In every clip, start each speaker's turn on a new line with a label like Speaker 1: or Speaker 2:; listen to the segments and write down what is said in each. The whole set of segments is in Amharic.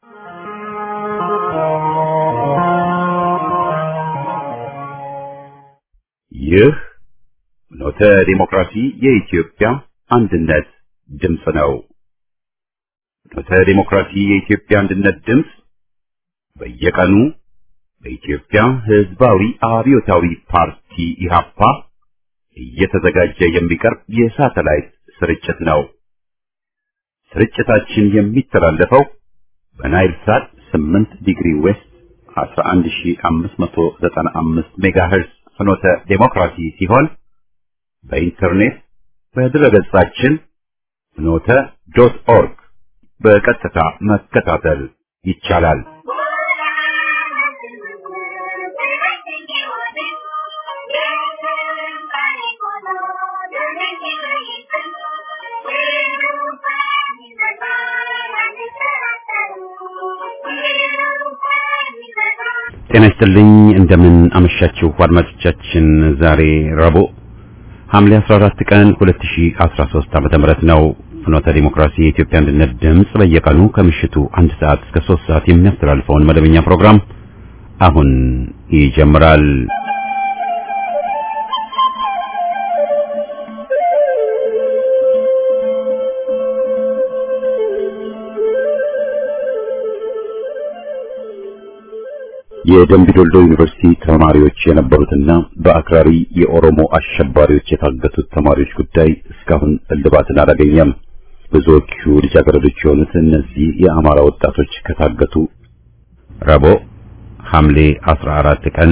Speaker 1: ይህ ኖተ ዲሞክራሲ የኢትዮጵያ አንድነት ድምፅ ነው። ኖተ ዲሞክራሲ የኢትዮጵያ አንድነት ድምፅ በየቀኑ በኢትዮጵያ ሕዝባዊ አብዮታዊ ፓርቲ ኢህአፓ እየተዘጋጀ የሚቀርብ የሳተላይት ስርጭት ነው። ስርጭታችን የሚተላለፈው በናይል ሳት 8 ዲግሪ ዌስት 11595 ሜጋሄርዝ ፍኖተ ዴሞክራሲ ሲሆን በኢንተርኔት በድረገጻችን ፍኖተ ዶት ኦርግ በቀጥታ መከታተል ይቻላል። ጤና ይስጥልኝ እንደምን አመሻችሁ አድማጮቻችን። ዛሬ ረቡዕ ሐምሌ 14 ቀን 2013 ዓመተ ምህረት ነው። ፍኖተ ዲሞክራሲ የኢትዮጵያ አንድነት ድምፅ በየቀኑ ከምሽቱ አንድ ሰዓት እስከ 3 ሰዓት የሚያስተላልፈውን መደበኛ ፕሮግራም አሁን ይጀምራል። የደምቢ ዶልዶ ዩኒቨርሲቲ ተማሪዎች የነበሩትና በአክራሪ የኦሮሞ አሸባሪዎች የታገቱት ተማሪዎች ጉዳይ እስካሁን እልባትን አላገኘም። ብዙዎቹ ልጃገረዶች የሆኑት እነዚህ የአማራ ወጣቶች ከታገቱ ረቡዕ ሐምሌ 14 ቀን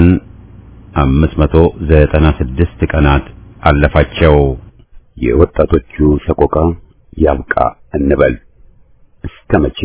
Speaker 1: 596 ቀናት አለፋቸው። የወጣቶቹ ሰቆቃ ያብቃ እንበል እስከ መቼ?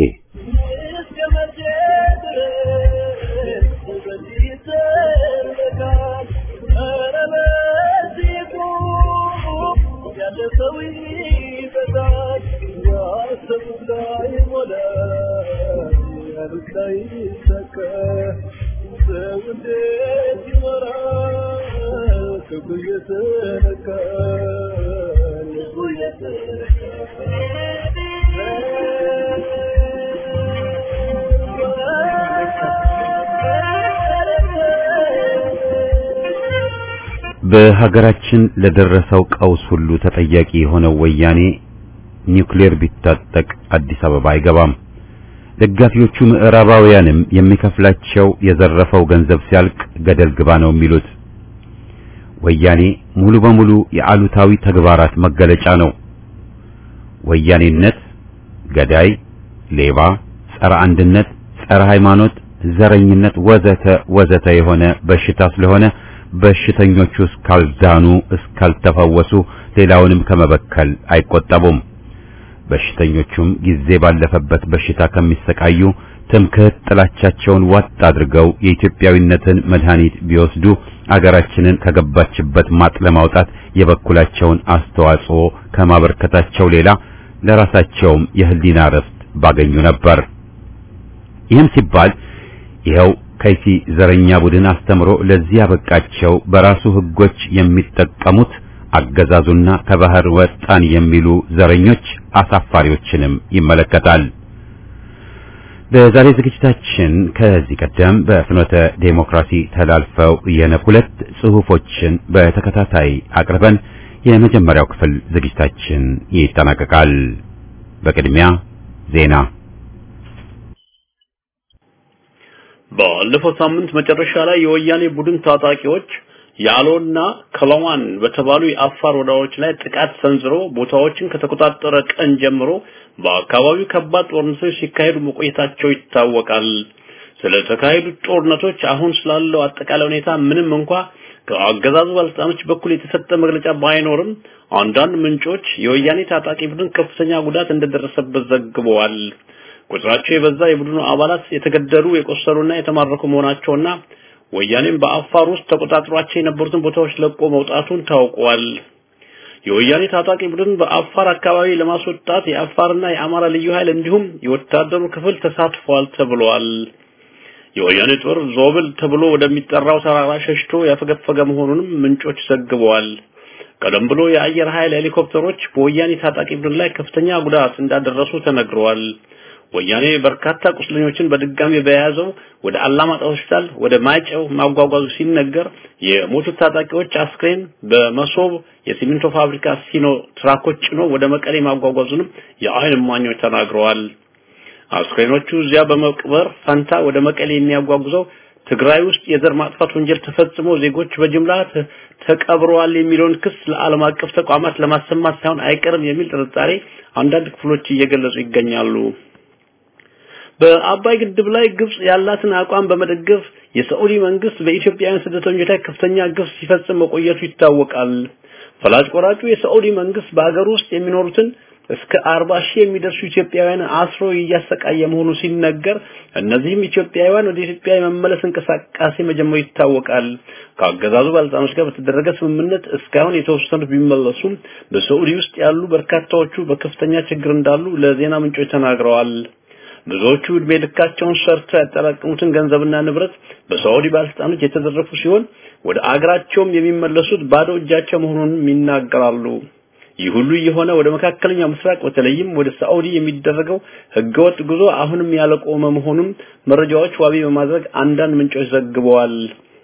Speaker 1: በሀገራችን ለደረሰው ቀውስ ሁሉ ተጠያቂ የሆነው ወያኔ ኒውክሌር ቢታጠቅ አዲስ አበባ አይገባም። ደጋፊዎቹ ምዕራባውያንም የሚከፍላቸው የዘረፈው ገንዘብ ሲያልቅ ገደል ግባ ነው የሚሉት። ወያኔ ሙሉ በሙሉ የአሉታዊ ተግባራት መገለጫ ነው። ወያኔነት ገዳይ፣ ሌባ፣ ጸረ አንድነት፣ ጸረ ሃይማኖት፣ ዘረኝነት ወዘተ ወዘተ የሆነ በሽታ ስለሆነ በሽተኞቹ እስካልዳኑ እስካልተፈወሱ ሌላውንም ከመበከል አይቆጠቡም። በሽተኞቹም ጊዜ ባለፈበት በሽታ ከሚሰቃዩ ትምክህት ጥላቻቸውን ዋጥ አድርገው የኢትዮጵያዊነትን መድኃኒት ቢወስዱ አገራችንን ከገባችበት ማጥ ለማውጣት የበኩላቸውን አስተዋጽኦ ከማበርከታቸው ሌላ ለራሳቸውም የህሊና ረፍት ባገኙ ነበር። ይህም ሲባል ይኸው ከይሲ ዘረኛ ቡድን አስተምሮ ለዚህ ያበቃቸው በራሱ ህጎች የሚጠቀሙት አገዛዙና ከባህር ወጣን የሚሉ ዘረኞች አሳፋሪዎችንም ይመለከታል። በዛሬ ዝግጅታችን ከዚህ ቀደም በፍኖተ ዴሞክራሲ ተላልፈው የነበሩ ሁለት ጽሑፎችን በተከታታይ አቅርበን የመጀመሪያው ክፍል ዝግጅታችን ይጠናቀቃል። በቅድሚያ ዜና
Speaker 2: ባለፈው ሳምንት መጨረሻ ላይ የወያኔ ቡድን ታጣቂዎች ያሎና ከለዋን በተባሉ የአፋር ወረዳዎች ላይ ጥቃት ሰንዝሮ ቦታዎችን ከተቆጣጠረ ቀን ጀምሮ በአካባቢው ከባድ ጦርነቶች ሲካሄዱ መቆየታቸው ይታወቃል። ስለተካሄዱት ጦርነቶች አሁን ስላለው አጠቃላይ ሁኔታ ምንም እንኳ ከአገዛዙ ባለስልጣኖች በኩል የተሰጠ መግለጫ ባይኖርም አንዳንድ ምንጮች የወያኔ ታጣቂ ቡድን ከፍተኛ ጉዳት እንደደረሰበት ዘግበዋል። ቁጥራቸው የበዛ የቡድኑ አባላት የተገደሉ የቆሰሉና የተማረኩ መሆናቸውና ወያኔም በአፋር ውስጥ ተቆጣጥሯቸው የነበሩትን ቦታዎች ለቆ መውጣቱን ታውቋል። የወያኔ ታጣቂ ቡድን በአፋር አካባቢ ለማስወጣት የአፋርና የአማራ ልዩ ኃይል እንዲሁም የወታደሩ ክፍል ተሳትፏል ተብሏል። የወያኔ ጦር ዞብል ተብሎ ወደሚጠራው ተራራ ሸሽቶ ያፈገፈገ መሆኑንም ምንጮች ዘግበዋል። ቀደም ብሎ የአየር ኃይል ሄሊኮፕተሮች በወያኔ ታጣቂ ቡድን ላይ ከፍተኛ ጉዳት እንዳደረሱ ተነግረዋል። ወያኔ በርካታ ቁስለኞችን በድጋሚ በያዘው ወደ አላማጣ ሆስፒታል ወደ ማይጨው ማጓጓዙ ሲነገር የሞቱት ታጣቂዎች አስክሬን በመሶብ የሲሚንቶ ፋብሪካ ሲኖ ትራኮች ጭኖ ወደ መቀሌ ማጓጓዙንም የአይን እማኞች ተናግረዋል። አስክሬኖቹ እዚያ በመቅበር ፈንታ ወደ መቀሌ የሚያጓጉዘው ትግራይ ውስጥ የዘር ማጥፋት ወንጀል ተፈጽሞ ዜጎች በጅምላ ተቀብረዋል የሚለውን ክስ ለዓለም አቀፍ ተቋማት ለማሰማት ሳይሆን አይቀርም የሚል ጥርጣሬ አንዳንድ ክፍሎች እየገለጹ ይገኛሉ። በአባይ ግድብ ላይ ግብጽ ያላትን አቋም በመደገፍ የሳዑዲ መንግስት በኢትዮጵያውያን ስደተኞች ላይ ከፍተኛ ግፍ ሲፈጽም መቆየቱ ይታወቃል። ፈላጭ ቆራጩ የሳዑዲ መንግስት በአገር ውስጥ የሚኖሩትን እስከ 40 ሺህ የሚደርሱ ኢትዮጵያውያን አስሮ እያሰቃየ መሆኑ ሲነገር እነዚህም ኢትዮጵያውያን ወደ ኢትዮጵያ የመመለስ እንቅስቃሴ መጀመሩ ይታወቃል። ከአገዛዙ ባለስልጣኖች ጋር በተደረገ ስምምነት እስካሁን የተወሰኑት ቢመለሱም በሳዑዲ ውስጥ ያሉ በርካታዎቹ በከፍተኛ ችግር እንዳሉ ለዜና ምንጮች ተናግረዋል። ብዙዎቹ እድሜ ልካቸውን ሰርተው ያጠራቀሙትን ገንዘብና ንብረት በሳዑዲ ባለስልጣኖች የተዘረፉ ሲሆን ወደ አገራቸውም የሚመለሱት ባዶ እጃቸው መሆኑንም ይናገራሉ። ይህ ሁሉ የሆነ ወደ መካከለኛው ምስራቅ በተለይም ወደ ሳዑዲ የሚደረገው ህገወጥ ጉዞ አሁንም ያለቆመ መሆኑን መረጃዎች ዋቢ በማድረግ አንዳንድ ምንጮች ዘግበዋል።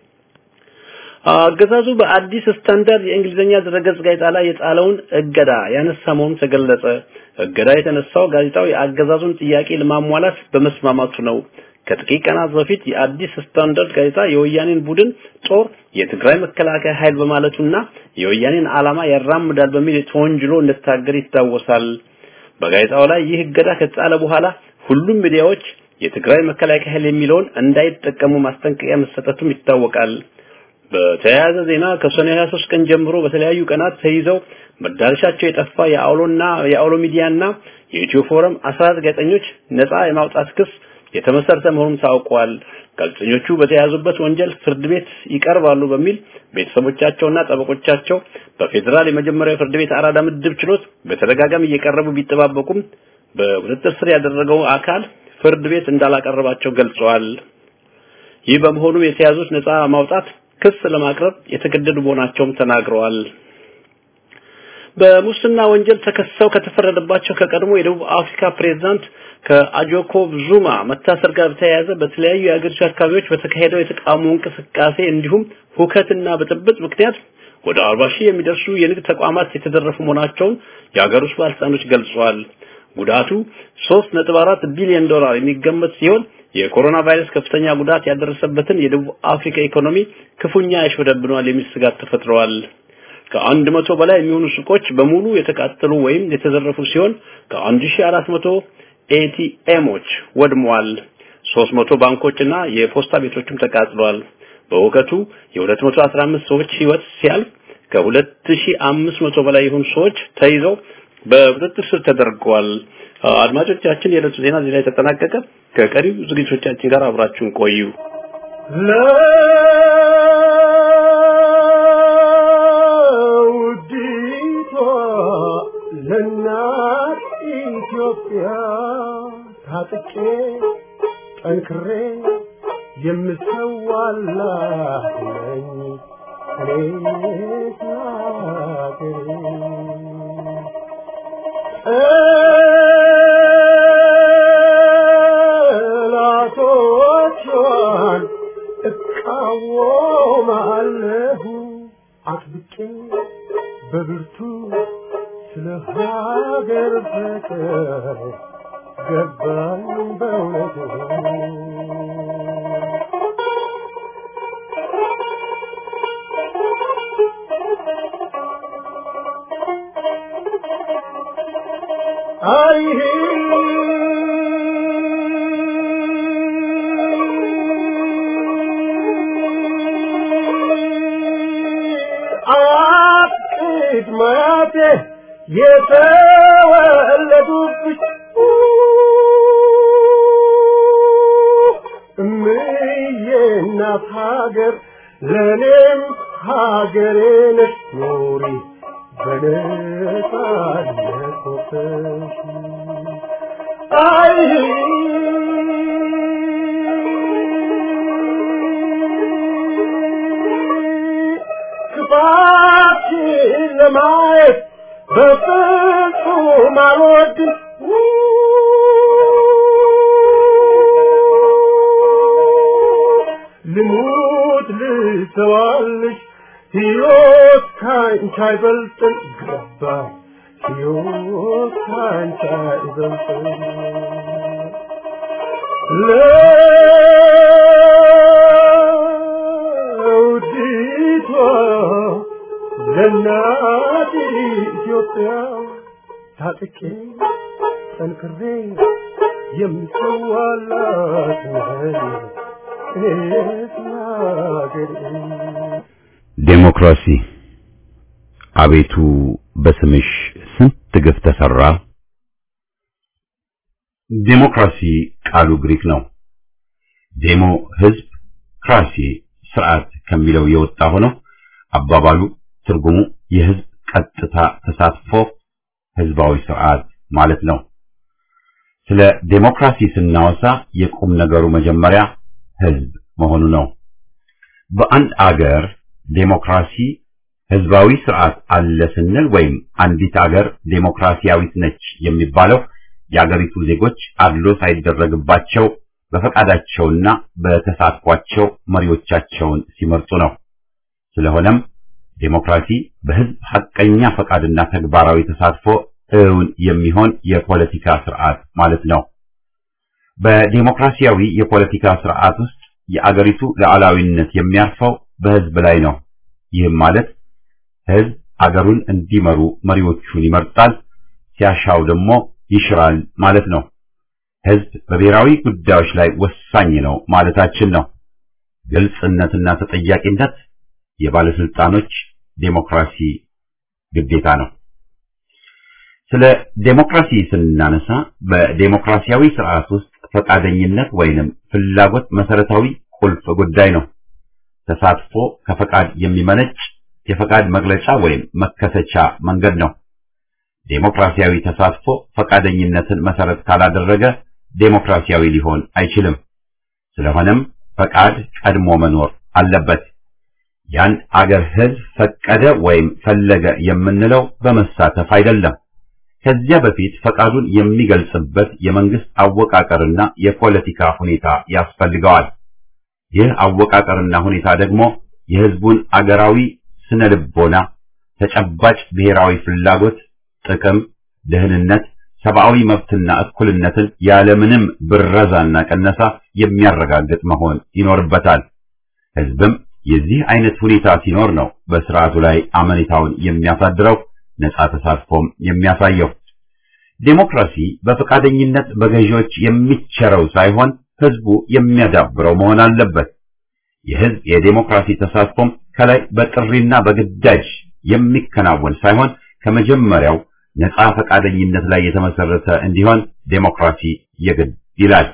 Speaker 2: አገዛዙ በአዲስ ስታንዳርድ የእንግሊዝኛ ድረገጽ ጋዜጣ ላይ የጣለውን እገዳ ያነሳ መሆኑ ተገለጸ። እገዳ የተነሳው ጋዜጣው የአገዛዙን ጥያቄ ለማሟላት በመስማማቱ ነው። ከጥቂት ቀናት በፊት የአዲስ ስታንዳርድ ጋዜጣ የወያኔን ቡድን ጦር የትግራይ መከላከያ ኃይል በማለቱና የወያኔን ዓላማ ያራምዳል በሚል ተወንጅሎ እንደታገደ ይታወሳል። በጋዜጣው ላይ ይህ እገዳ ከተጣለ በኋላ ሁሉም ሚዲያዎች የትግራይ መከላከያ ኃይል የሚለውን እንዳይጠቀሙ ማስጠንቀቂያ መሰጠቱም ይታወቃል። በተያያዘ ዜና ከሰኔ 23 ቀን ጀምሮ በተለያዩ ቀናት ተይዘው መዳረሻቸው የጠፋ የአውሎና የአውሎ ሚዲያና የኢትዮ ፎረም 14 ጋዜጠኞች ነፃ የማውጣት ክስ የተመሰረተ መሆኑን ታውቋል። ጋዜጠኞቹ በተያዙበት ወንጀል ፍርድ ቤት ይቀርባሉ በሚል ቤተሰቦቻቸውና ጠበቆቻቸው በፌዴራል የመጀመሪያው ፍርድ ቤት አራዳ ምድብ ችሎት በተደጋጋሚ እየቀረቡ ቢጠባበቁም በቁጥጥር ስር ያደረገው አካል ፍርድ ቤት እንዳላቀረባቸው ገልጸዋል። ይህ በመሆኑ የተያዙት ነፃ ማውጣት ክስ ለማቅረብ የተገደዱ መሆናቸውም ተናግረዋል። በሙስና ወንጀል ተከሰው ከተፈረደባቸው ከቀድሞ የደቡብ አፍሪካ ፕሬዝዳንት ከአጆኮብ ዙማ መታሰር ጋር በተያያዘ በተለያዩ የአገሪቱ አካባቢዎች በተካሄደው የተቃውሞ እንቅስቃሴ እንዲሁም ሁከትና ብጥብጥ ምክንያት ወደ 40 ሺህ የሚደርሱ የንግድ ተቋማት የተዘረፉ መሆናቸውን የአገር ውስጥ ባለስልጣኖች ገልጸዋል። ጉዳቱ 3.4 ቢሊዮን ዶላር የሚገመት ሲሆን የኮሮና ቫይረስ ከፍተኛ ጉዳት ያደረሰበትን የደቡብ አፍሪካ ኢኮኖሚ ክፉኛ ያሽበደብነዋል የሚል ስጋት ተፈጥረዋል። ከአንድ መቶ በላይ የሚሆኑ ሱቆች በሙሉ የተቃጠሉ ወይም የተዘረፉ ሲሆን ከ1400 ኤቲኤሞች ወድመዋል። 300 ባንኮችና የፖስታ ቤቶችም ተቃጥለዋል። በውከቱ የ215 ሰዎች ህይወት ሲያልፍ ከ2500 በላይ የሆኑ ሰዎች ተይዘው በቁጥጥር ስር ተደርገዋል። አድማጮቻችን የዕለቱ ዜና እዚህ ላይ ተጠናቀቀ። ከቀሪው ዝግጅቶቻችን ጋር አብራችሁን ቆዩ።
Speaker 3: ለውዲቷ ለእናት ኢትዮጵያ ታጥቄ ጠንክሬ የምሰዋላት ነኝ እኔ ጠላቶቿን እቃወማለሁ አጥብቄ በብርቱ ስለ ሀገር ፍቅር ገባኝ በእውነቱ አይ አጥቂት ማቴ የተወለዱብሽ እምዬ እናት ሀገር ለእኔም ሀገሬ ነሽ ኑሪ በነጻነት ወጥተሽ አይ ክፋትሽን ለማየት በፍጹም አልወድም ልሙት ልሰዋልሽ ሕይወት ካንቺ አይበልጥም ገባኝ ሕይወት ካንቺ አይበልጥም ለውዲቷ ለእናት ኢትዮጵያ ታጥቄ ጠንክሬ የምሰዋላት ነኝ እኔስ ለአገሬ
Speaker 1: ዴሞክራሲ አቤቱ በስምሽ ስንት ግፍ ተሰራ። ዴሞክራሲ ቃሉ ግሪክ ነው። ዴሞ ህዝብ፣ ክራሲ ስርዓት ከሚለው የወጣ ሆኖ አባባሉ ትርጉሙ የህዝብ ቀጥታ ተሳትፎ ህዝባዊ ስርዓት ማለት ነው። ስለ ዴሞክራሲ ስናወሳ የቁም ነገሩ መጀመሪያ ህዝብ መሆኑ ነው። በአንድ አገር ዴሞክራሲ ህዝባዊ ስርዓት አለ ስንል ወይም አንዲት አገር ዴሞክራሲያዊት ነች የሚባለው የአገሪቱ ዜጎች አድሎ ሳይደረግባቸው በፈቃዳቸውና በተሳትፏቸው መሪዎቻቸውን ሲመርጡ ነው። ስለሆነም ዴሞክራሲ በህዝብ ሐቀኛ ፈቃድና ተግባራዊ ተሳትፎ እውን የሚሆን የፖለቲካ ስርዓት ማለት ነው። በዴሞክራሲያዊ የፖለቲካ ስርዓት ውስጥ የአገሪቱ ሉዓላዊነት የሚያርፈው በህዝብ ላይ ነው። ይህም ማለት ህዝብ አገሩን እንዲመሩ መሪዎቹን ይመርጣል፣ ሲያሻው ደግሞ ይሽራል ማለት ነው። ህዝብ በብሔራዊ ጉዳዮች ላይ ወሳኝ ነው ማለታችን ነው። ግልጽነትና ተጠያቂነት የባለስልጣኖች ዴሞክራሲ ግዴታ ነው። ስለ ዴሞክራሲ ስናነሳ በዴሞክራሲያዊ ስርዓት ውስጥ ፈቃደኝነት ወይንም ፍላጎት መሰረታዊ ቁልፍ ጉዳይ ነው። ተሳትፎ ከፈቃድ የሚመነጭ የፈቃድ መግለጫ ወይም መከሰቻ መንገድ ነው። ዴሞክራሲያዊ ተሳትፎ ፈቃደኝነትን መሰረት ካላደረገ ዴሞክራሲያዊ ሊሆን አይችልም። ስለሆነም ፈቃድ ቀድሞ መኖር አለበት። ያን አገር ህዝብ ፈቀደ ወይም ፈለገ የምንለው በመሳተፍ አይደለም። ከዚያ በፊት ፈቃዱን የሚገልጽበት የመንግስት አወቃቀርና የፖለቲካ ሁኔታ ያስፈልገዋል። ይህ አወቃቀርና ሁኔታ ደግሞ የህዝቡን አገራዊ ስነ ልቦና፣ ተጨባጭ ብሔራዊ ፍላጎት፣ ጥቅም፣ ደህንነት፣ ሰብአዊ መብትና እኩልነትን ያለምንም ብረዛና ቀነሳ የሚያረጋግጥ መሆን ይኖርበታል። ህዝብም የዚህ አይነት ሁኔታ ሲኖር ነው በስርዓቱ ላይ አመኔታውን የሚያሳድረው ነጻ ተሳትፎም የሚያሳየው። ዴሞክራሲ በፈቃደኝነት በገዢዎች የሚቸረው ሳይሆን ህዝቡ የሚያዳብረው መሆን አለበት። የህዝብ የዴሞክራሲ ተሳትፎም ከላይ በጥሪና በግዳጅ የሚከናወን ሳይሆን ከመጀመሪያው ነጻ ፈቃደኝነት ላይ የተመሰረተ እንዲሆን ዴሞክራሲ የግድ ይላል።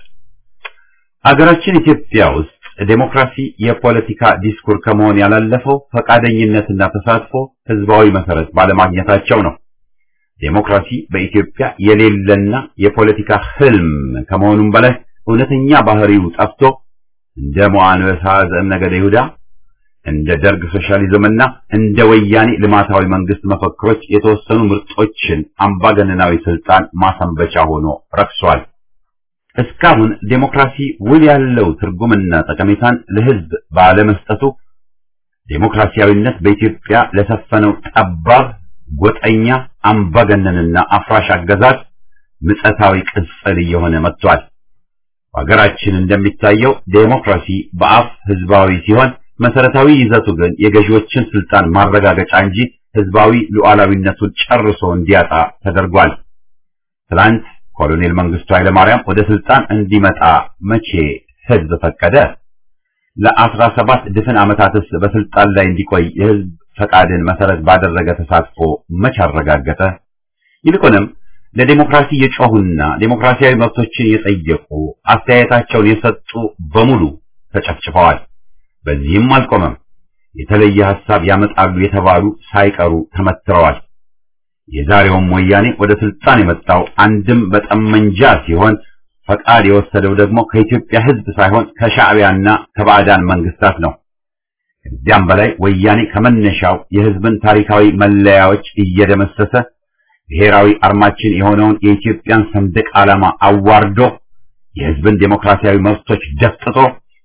Speaker 1: አገራችን ኢትዮጵያ ውስጥ ዴሞክራሲ የፖለቲካ ዲስኩር ከመሆን ያላለፈው ፈቃደኝነትና ተሳትፎ ህዝባዊ መሰረት ባለማግኘታቸው ነው። ዴሞክራሲ በኢትዮጵያ የሌለና የፖለቲካ ህልም ከመሆኑም በላይ እውነተኛ ባህሪው ጠፍቶ እንደ ሞአንበሳ ዘእምነገደ ይሁዳ እንደ ደርግ ሶሻሊዝምና እንደ ወያኔ ልማታዊ መንግስት መፈክሮች የተወሰኑ ምርጦችን አምባገነናዊ ስልጣን ማሰንበቻ ሆኖ ረክሷል። እስካሁን ዴሞክራሲ ውል ያለው ትርጉምና ጠቀሜታን ለህዝብ ባለመስጠቱ ዴሞክራሲያዊነት በኢትዮጵያ ለሰፈነው ጠባብ ጎጠኛ አምባገነንና አፍራሽ አገዛዝ ምጸታዊ ቅጽል እየሆነ መጥቷል። በሀገራችን እንደሚታየው ዴሞክራሲ በአፍ ህዝባዊ ሲሆን መሰረታዊ ይዘቱ ግን የገዢዎችን ስልጣን ማረጋገጫ እንጂ ህዝባዊ ሉዓላዊነቱን ጨርሶ እንዲያጣ ተደርጓል። ትላንት ኮሎኔል መንግስቱ ኃይለማርያም ወደ ስልጣን እንዲመጣ መቼ ህዝብ ፈቀደ? ለአስራ ሰባት ድፍን ዓመታትስ በስልጣን ላይ እንዲቆይ የህዝብ ፈቃድን መሰረት ባደረገ ተሳትፎ መች አረጋገጠ? ይልቁንም ለዴሞክራሲ የጮሁና ዴሞክራሲያዊ መብቶችን የጠየቁ አስተያየታቸውን የሰጡ በሙሉ ተጨፍጭፈዋል። በዚህም አልቆመም። የተለየ ሐሳብ ያመጣሉ የተባሉ ሳይቀሩ ተመትረዋል። የዛሬውም ወያኔ ወደ ስልጣን የመጣው አንድም በጠመንጃ ሲሆን ፈቃድ የወሰደው ደግሞ ከኢትዮጵያ ህዝብ ሳይሆን ከሻዕቢያና ከባዕዳን መንግስታት ነው። ከዚያም በላይ ወያኔ ከመነሻው የህዝብን ታሪካዊ መለያዎች እየደመሰሰ ብሔራዊ አርማችን የሆነውን የኢትዮጵያን ሰንደቅ ዓላማ አዋርዶ የህዝብን ዴሞክራሲያዊ መብቶች ደፍጥጦ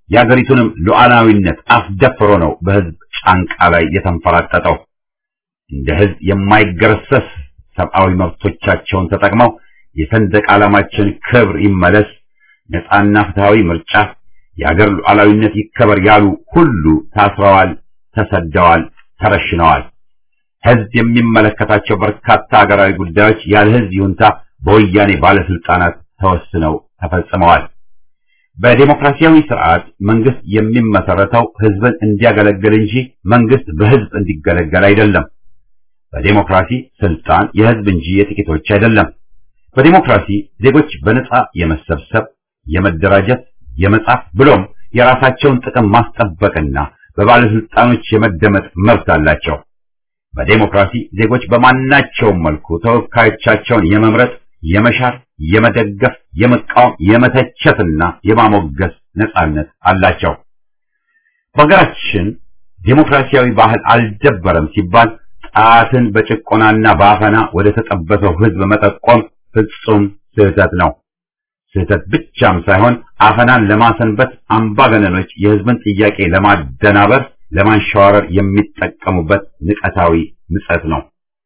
Speaker 1: የአገሪቱንም ሉዓላዊነት አስደፍሮ ነው በህዝብ ጫንቃ ላይ የተንፈራጠጠው። እንደ ህዝብ የማይገረሰስ ሰብአዊ መብቶቻቸውን ተጠቅመው የሰንደቅ ዓላማችን ክብር ይመለስ፣ ነፃና ፍትሃዊ ምርጫ፣ የአገር ሉዓላዊነት ይከበር ያሉ ሁሉ ታስረዋል፣ ተሰደዋል፣ ተረሽነዋል። ህዝብ የሚመለከታቸው በርካታ ሀገራዊ ጉዳዮች ያለ ህዝብ ይሁንታ በወያኔ ባለስልጣናት ተወስነው ተፈጽመዋል። በዴሞክራሲያዊ ስርዓት መንግስት የሚመሰረተው ህዝብን እንዲያገለግል እንጂ መንግስት በህዝብ እንዲገለገል አይደለም። በዴሞክራሲ ስልጣን የህዝብ እንጂ የጥቂቶች አይደለም። በዴሞክራሲ ዜጎች በነጻ የመሰብሰብ፣ የመደራጀት፣ የመጻፍ ብሎም የራሳቸውን ጥቅም ማስጠበቅና በባለስልጣኖች የመደመጥ መብት አላቸው። በዴሞክራሲ ዜጎች በማናቸውም መልኩ ተወካዮቻቸውን የመምረጥ፣ የመሻር፣ የመደገፍ፣ የመቃወም፣ የመተቸትና የማሞገስ ነጻነት አላቸው። በሀገራችን ዴሞክራሲያዊ ባህል አልደበረም ሲባል ጣትን በጭቆናና በአፈና ወደ ተጠበሰው ህዝብ መጠቆም ፍጹም ስህተት ነው። ስህተት ብቻም ሳይሆን አፈናን ለማሰንበት አምባገነኖች የህዝብን ጥያቄ ለማደናበር፣ ለማንሸዋረር የሚጠቀሙበት ንቀታዊ ምጸት ነው።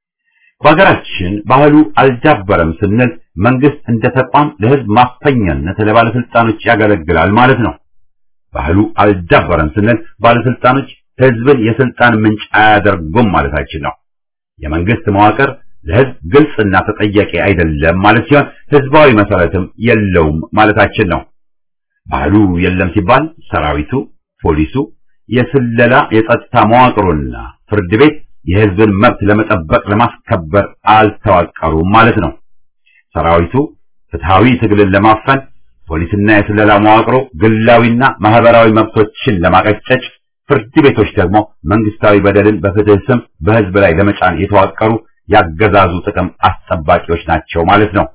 Speaker 1: በሀገራችን ባህሉ አልዳበረም ስንል መንግስት እንደ ተቋም ለህዝብ ማፈኛነት ለባለስልጣኖች ያገለግላል ማለት ነው። ባህሉ አልዳበረም ስንል ባለስልጣኖች ህዝብን የስልጣን ምንጭ አያደርጉም ማለታችን ነው። የመንግስት መዋቅር ለህዝብ ግልጽና ተጠያቂ አይደለም ማለት ሲሆን ህዝባዊ መሰረትም የለውም ማለታችን ነው። ባህሉ የለም ሲባል ሰራዊቱ፣ ፖሊሱ፣ የስለላ የጸጥታ መዋቅሩና ፍርድ ቤት የህዝብን መብት ለመጠበቅ ለማስከበር አልተዋቀሩም ማለት ነው። ሰራዊቱ ፍትሃዊ ትግልን ለማፈን፣ ፖሊስና የስለላ መዋቅሩ ግላዊና ማህበራዊ መብቶችን ለማቀጨጭ፣ ፍርድ ቤቶች ደግሞ መንግስታዊ በደልን በፍትህ ስም በህዝብ ላይ ለመጫን የተዋቀሩ ያገዛዙ ጥቅም አስጠባቂዎች ናቸው ማለት ነው።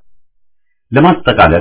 Speaker 1: ለማጠቃለል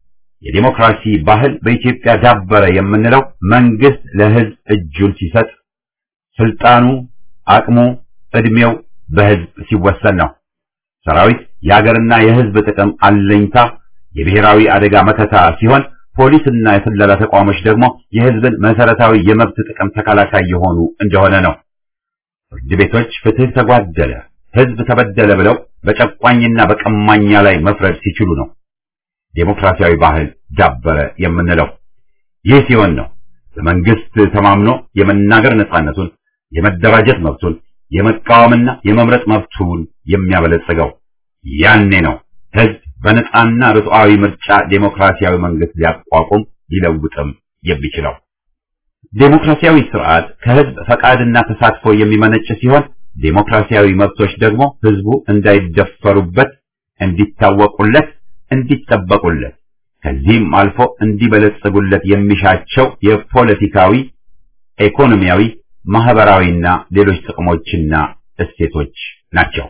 Speaker 1: የዲሞክራሲ ባህል በኢትዮጵያ ዳበረ የምንለው መንግስት ለህዝብ እጁን ሲሰጥ፣ ስልጣኑ፣ አቅሙ፣ እድሜው በህዝብ ሲወሰን ነው። ሰራዊት የሀገርና የህዝብ ጥቅም አለኝታ፣ የብሔራዊ አደጋ መከታ ሲሆን ፖሊስና የስለላ ተቋሞች ደግሞ የህዝብን መሰረታዊ የመብት ጥቅም ተከላካይ የሆኑ እንደሆነ ነው። ፍርድ ቤቶች ፍትህ ተጓደለ፣ ህዝብ ተበደለ ብለው በጨቋኝና በቀማኛ ላይ መፍረድ ሲችሉ ነው ዴሞክራሲያዊ ባህል ዳበረ የምንለው። ይህ ሲሆን ነው በመንግስት ተማምኖ የመናገር ነጻነቱን፣ የመደራጀት መብቱን፣ የመቃወምና የመምረጥ መብቱን የሚያበለጽገው። ያኔ ነው ህዝብ በነጻና ርቱዓዊ ምርጫ ዴሞክራሲያዊ መንግስት ሊያቋቁም ሊለውጥም የሚችለው። ዴሞክራሲያዊ ስርዓት ከህዝብ ፈቃድና ተሳትፎ የሚመነጭ ሲሆን ዴሞክራሲያዊ መብቶች ደግሞ ህዝቡ እንዳይደፈሩበት፣ እንዲታወቁለት፣ እንዲጠበቁለት ከዚህም አልፎ እንዲበለጽጉለት የሚሻቸው የፖለቲካዊ፣ ኢኮኖሚያዊ፣ ማህበራዊና ሌሎች ጥቅሞችና እሴቶች ናቸው።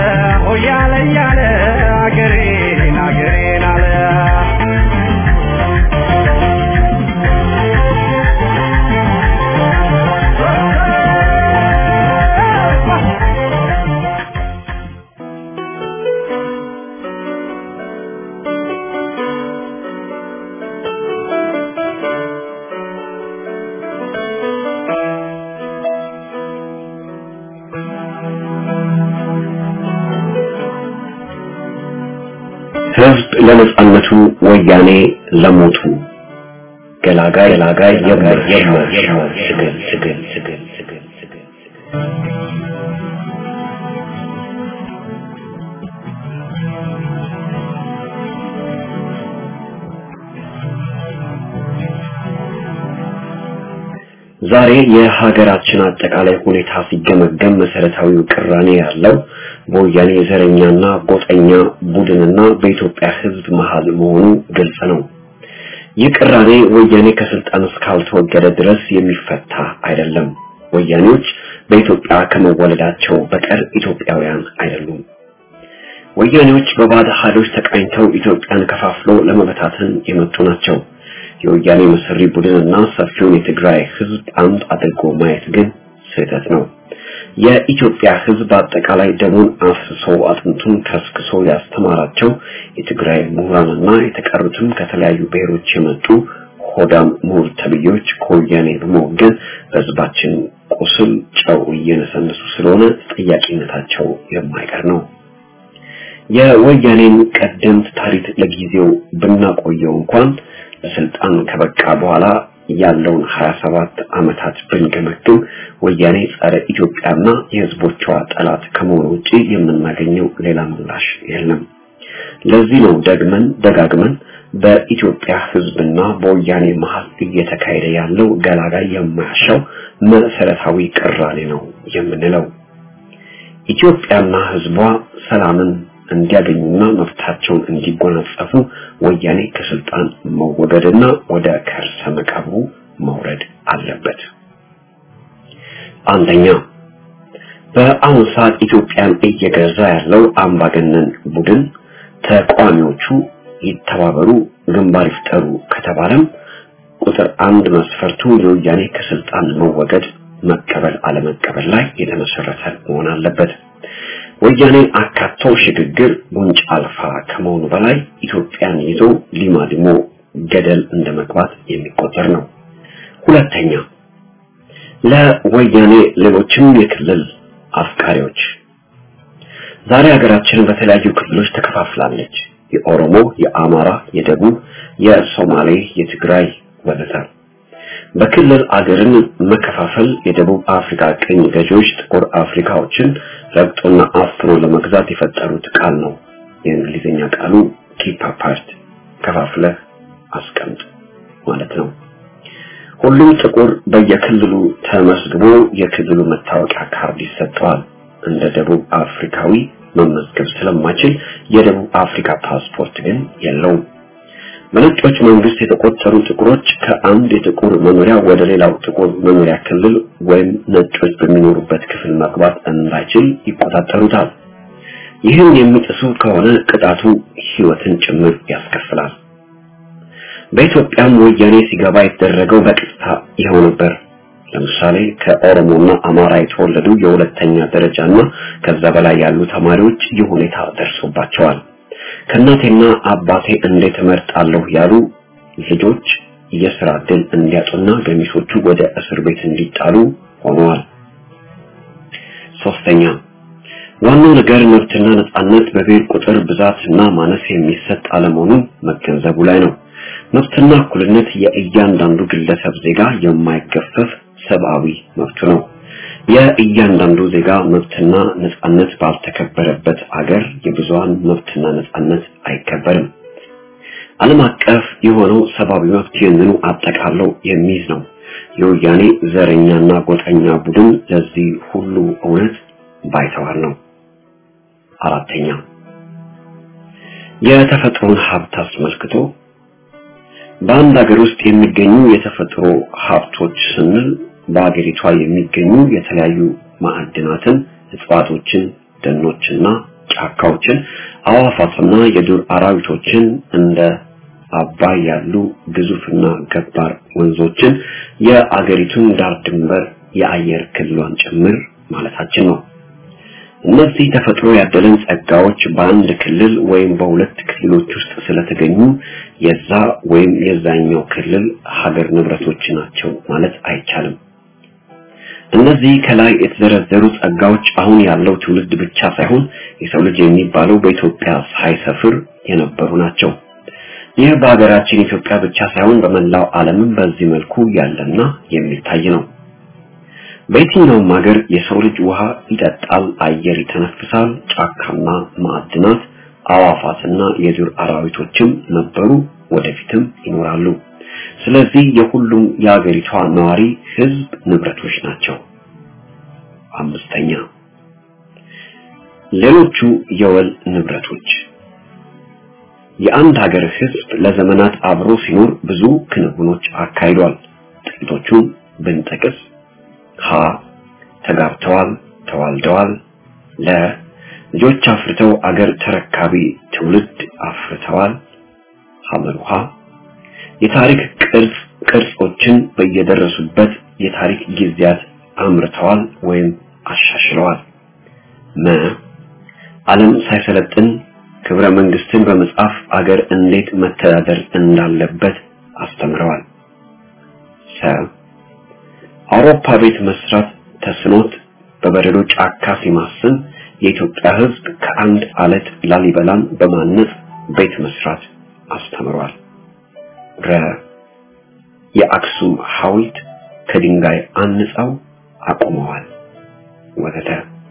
Speaker 4: ሆያለ እያለ አገሬን አገሬን አለ
Speaker 5: ህዝብ ለነጻነቱ ወያኔ ለሞቱ ገላጋይ ገላጋይ የማይሻው ትግል ትግል ትግል ትግል ትግል ዛሬ የሀገራችን አጠቃላይ ሁኔታ ሲገመገም መሰረታዊው ቅራኔ ያለው በወያኔ ዘረኛና ጎጠኛ ቡድንና በኢትዮጵያ ህዝብ መሀል መሆኑ ግልጽ ነው። ይህ ቅራኔ ወያኔ ከስልጣን እስካልተወገደ ድረስ የሚፈታ አይደለም። ወያኔዎች በኢትዮጵያ ከመወለዳቸው በቀር ኢትዮጵያውያን አይደሉም። ወያኔዎች በባዕድ ኃይሎች ተቃኝተው ኢትዮጵያን ከፋፍሎ ለመበታተን የመጡ ናቸው። የወያኔ መሰሪ ቡድንና ሰፊውን የትግራይ ህዝብ አንድ አድርጎ ማየት ግን ስህተት ነው። የኢትዮጵያ ህዝብ አጠቃላይ ደሙን አፍስሶ አጥንቱን ከስክሶ ያስተማራቸው የትግራይ ምሁራንና የተቀሩትም ከተለያዩ ብሔሮች የመጡ ሆዳም ምሁር ተብዬዎች ከወያኔ በመወገን በህዝባችን ቁስል ጨው እየነሰነሱ ስለሆነ ተጠያቂነታቸው የማይቀር ነው። የወያኔን ቀደምት ታሪክ ለጊዜው ብናቆየው እንኳን ለስልጣን ከበቃ በኋላ ያለውን 27 ዓመታት ብንገመግም ወያኔ ጸረ ኢትዮጵያና የህዝቦቿ ጠላት ከመሆኑ ውጪ የምናገኘው ሌላ ምላሽ የለም። ለዚህ ነው ደግመን ደጋግመን በኢትዮጵያ ህዝብና በወያኔ መሀል እየተካሄደ ያለው ገላጋይ የማያሻው መሰረታዊ ቅራኔ ነው የምንለው። ኢትዮጵያና ህዝቧ ሰላምን እንዲያገኙና መብታቸውን እንዲጎናጸፉ ወያኔ ከስልጣን መወገድና ወደ ከርሰ መቃብሩ መውረድ አለበት። አንደኛ በአሁኑ ሰዓት ኢትዮጵያን እየገዛ ያለው አምባገነን ቡድን ተቃዋሚዎቹ ይተባበሩ፣ ግንባር ይፍጠሩ ከተባለም ቁጥር አንድ መስፈርቱ የወያኔ ከስልጣን መወገድ መቀበል አለመቀበል ላይ የተመሰረተ መሆን አለበት። ወያኔን አካቶ ሽግግር ጉንጭ አልፋ ከመሆኑ በላይ ኢትዮጵያን ይዞ ሊማሊሞ ገደል እንደመግባት የሚቆጠር ነው። ሁለተኛ ለወያኔ ሌሎችም የክልል አፍቃሪዎች ዛሬ ሀገራችን በተለያዩ ክልሎች ተከፋፍላለች። የኦሮሞ፣ የአማራ፣ የደቡብ፣ የሶማሌ፣ የትግራይ ወዘተ። በክልል አገርን መከፋፈል የደቡብ አፍሪካ ቅኝ ገዢዎች ጥቁር አፍሪካዎችን ረግጦና አፍኖ ለመግዛት የፈጠሩት ቃል ነው። የእንግሊዝኛ ቃሉ ኪፕ አፓርት ከፋፍለህ አስቀምጥ ማለት ነው። ሁሉም ጥቁር በየክልሉ ተመዝግቦ የክልሉ መታወቂያ ካርድ ይሰጠዋል። እንደ ደቡብ አፍሪካዊ መመዝገብ ስለማይችል የደቡብ አፍሪካ ፓስፖርት ግን የለውም። በነጮች መንግስት የተቆጠሩ ጥቁሮች ከአንድ የጥቁር መኖሪያ ወደ ሌላው ጥቁር መኖሪያ ክልል ወይም ነጮች በሚኖሩበት ክፍል መግባት እንዳይችል ይቆጣጠሩታል። ይህን የሚጥሱ ከሆነ ቅጣቱ ህይወትን ጭምር ያስከፍላል። በኢትዮጵያም ወያኔ ሲገባ የተደረገው በቀጥታ ይኸው ነበር። ለምሳሌ ከኦሮሞና አማራ የተወለዱ የሁለተኛ ደረጃና ከዛ በላይ ያሉ ተማሪዎች ይህ ሁኔታ ደርሶባቸዋል። ከእናቴና አባቴ እንዴት እመርጣለሁ ያሉ ልጆች የስራ ዕድል እንዲያጡና ገሚሶቹ ወደ እስር ቤት እንዲጣሉ ሆነዋል። ሶስተኛ ዋናው ነገር መብትና ነጻነት በብሔር ቁጥር ብዛትና ማነስ የሚሰጥ አለመሆኑን መገንዘቡ ላይ ነው። መብትና እኩልነት የእያንዳንዱ ግለሰብ ዜጋ የማይገፈፍ ሰብአዊ መብቱ ነው። የእያንዳንዱ ዜጋ መብትና ነጻነት ባልተከበረበት አገር የብዙሃን መብትና ነጻነት አይከበርም። ዓለም አቀፍ የሆነው ሰብአዊ መብት ይህንኑ አጠቃለው የሚይዝ ነው። የወያኔ ዘረኛና ጎጠኛ ቡድን ለዚህ ሁሉ እውነት ባይተዋር ነው። አራተኛ የተፈጥሮን ሀብት አስመልክቶ በአንድ ሀገር ውስጥ የሚገኙ የተፈጥሮ ሀብቶች ስንል በሀገሪቷ የሚገኙ የተለያዩ ማዕድናትን፣ እጽዋቶችን፣ ደኖችና ጫካዎችን፣ አዋፋትና የዱር አራዊቶችን እንደ አባይ ያሉ ግዙፍና ገባር ወንዞችን የአገሪቱን ዳር ድንበር የአየር ክልሏን ጭምር ማለታችን ነው። እነዚህ ተፈጥሮ ያደለን ጸጋዎች በአንድ ክልል ወይም በሁለት ክልሎች ውስጥ ስለተገኙ የዛ ወይም የዛኛው ክልል ሀገር ንብረቶች ናቸው ማለት አይቻልም። እነዚህ ከላይ የተዘረዘሩ ጸጋዎች አሁን ያለው ትውልድ ብቻ ሳይሆን የሰው ልጅ የሚባለው በኢትዮጵያ ሳይሰፍር የነበሩ ናቸው። ይህ በሀገራችን ኢትዮጵያ ብቻ ሳይሆን በመላው ዓለምም በዚህ መልኩ ያለና የሚታይ ነው። በየትኛውም ሀገር የሰው ልጅ ውሃ ይጠጣል፣ አየር ይተነፍሳል፣ ጫካና ማዕድናት፣ አዋፋትና የዱር አራዊቶችም ነበሩ፣ ወደፊትም ይኖራሉ። ስለዚህ የሁሉም የሀገሪቷ ነዋሪ ህዝብ ንብረቶች ናቸው። አምስተኛ ሌሎቹ የወል ንብረቶች የአንድ ሀገር ህዝብ ለዘመናት አብሮ ሲኖር ብዙ ክንውኖች አካሂዷል። ጥቂቶቹን ብንጠቅስ ሀ ተጋብተዋል፣ ተዋልደዋል። ለ ልጆች አፍርተው አገር ተረካቢ ትውልድ አፍርተዋል። ሐመሩሃ የታሪክ ቅርጽ ቅርጾችን በየደረሱበት የታሪክ ጊዜያት አምርተዋል ወይም አሻሽለዋል። መ ዓለም ሳይሰለጥን ክብረ መንግስትን በመጻፍ አገር እንዴት መተዳደር እንዳለበት አስተምረዋል። ሰ አውሮፓ ቤት መስራት ተስኖት በበረዶ ጫካ ሲማስን የኢትዮጵያ ህዝብ ከአንድ አለት ላሊበላን በማነጽ ቤት መስራት አስተምሯል። ረ የአክሱም ሐውልት ከድንጋይ አንጻው አቁመዋል ወዘተ።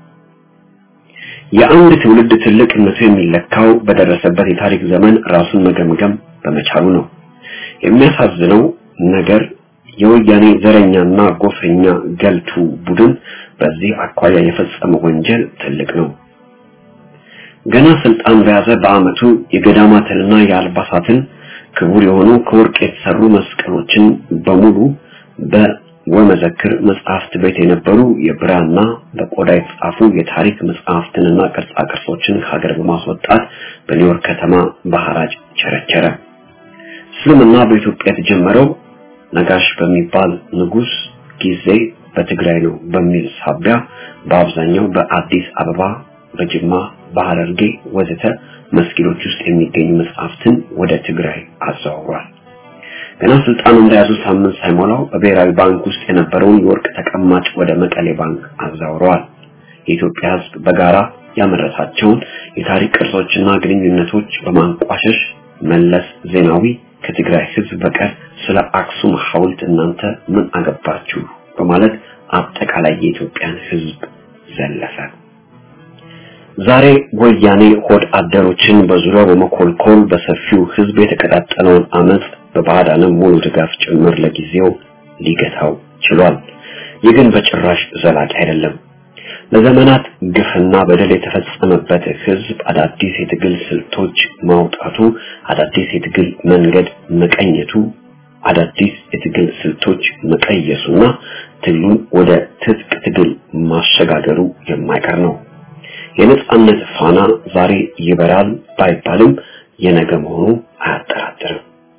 Speaker 5: የአንድ ትውልድ ትልቅነቱ የሚለካው በደረሰበት የታሪክ ዘመን ራሱን መገምገም በመቻሉ ነው። የሚያሳዝነው ነገር የወያኔ ዘረኛና ጎሰኛ ገልቱ ቡድን በዚህ አኳያ የፈጸመው ወንጀል ትልቅ ነው። ገና ስልጣን በያዘ በአመቱ የገዳማትንና የአልባሳትን ክቡር የሆኑ ከወርቅ የተሰሩ መስቀሎችን በሙሉ በወመዘክር መጽሐፍት ቤት የነበሩ የብራና በቆዳ የተጻፉ የታሪክ መጽሐፍትንና ቅርጻ ቅርጾችን ከሀገር በማስወጣት በኒውዮርክ ከተማ በሐራጅ ቸረቸረ። እስልምና በኢትዮጵያ የተጀመረው ነጋሽ በሚባል ንጉስ ጊዜ በትግራይ ነው በሚል ሳቢያ በአብዛኛው በአዲስ አበባ፣ በጅማ፣ በሐረርጌ ወዘተ መስጊዶች ውስጥ የሚገኙ መጽሐፍትን ወደ ትግራይ አዘዋውሯል። ገና ስልጣን እንደያዙ ሳምንት ሳይሞላው በብሔራዊ ባንክ ውስጥ የነበረውን የወርቅ ተቀማጭ ወደ መቀሌ ባንክ አዛውረዋል። የኢትዮጵያ ሕዝብ በጋራ ያመረታቸውን የታሪክ ቅርሶችና ግንኙነቶች በማንቋሸሽ መለስ ዜናዊ ከትግራይ ሕዝብ በቀር ስለ አክሱም ሐውልት እናንተ ምን አገባችሁ በማለት አጠቃላይ የኢትዮጵያን ሕዝብ ዘለፈ። ዛሬ ወያኔ ሆድ አደሮችን በዙሪያው በመኮልኮል በሰፊው ሕዝብ የተቀጣጠለውን አመፅ በባዕድ ዓለም ሙሉ ድጋፍ ጭምር ለጊዜው ሊገታው ችሏል። ይህ ግን በጭራሽ ዘላቂ አይደለም። ለዘመናት ግፍና በደል የተፈጸመበት ህዝብ አዳዲስ የትግል ስልቶች ማውጣቱ፣ አዳዲስ የትግል መንገድ መቀኘቱ፣ አዳዲስ የትግል ስልቶች መቀየሱና ትግሉን ወደ ትጥቅ ትግል ማሸጋገሩ የማይቀር ነው። የነጻነት ፋና ዛሬ ይበራል ባይባልም የነገ መሆኑ አያጠራጥርም።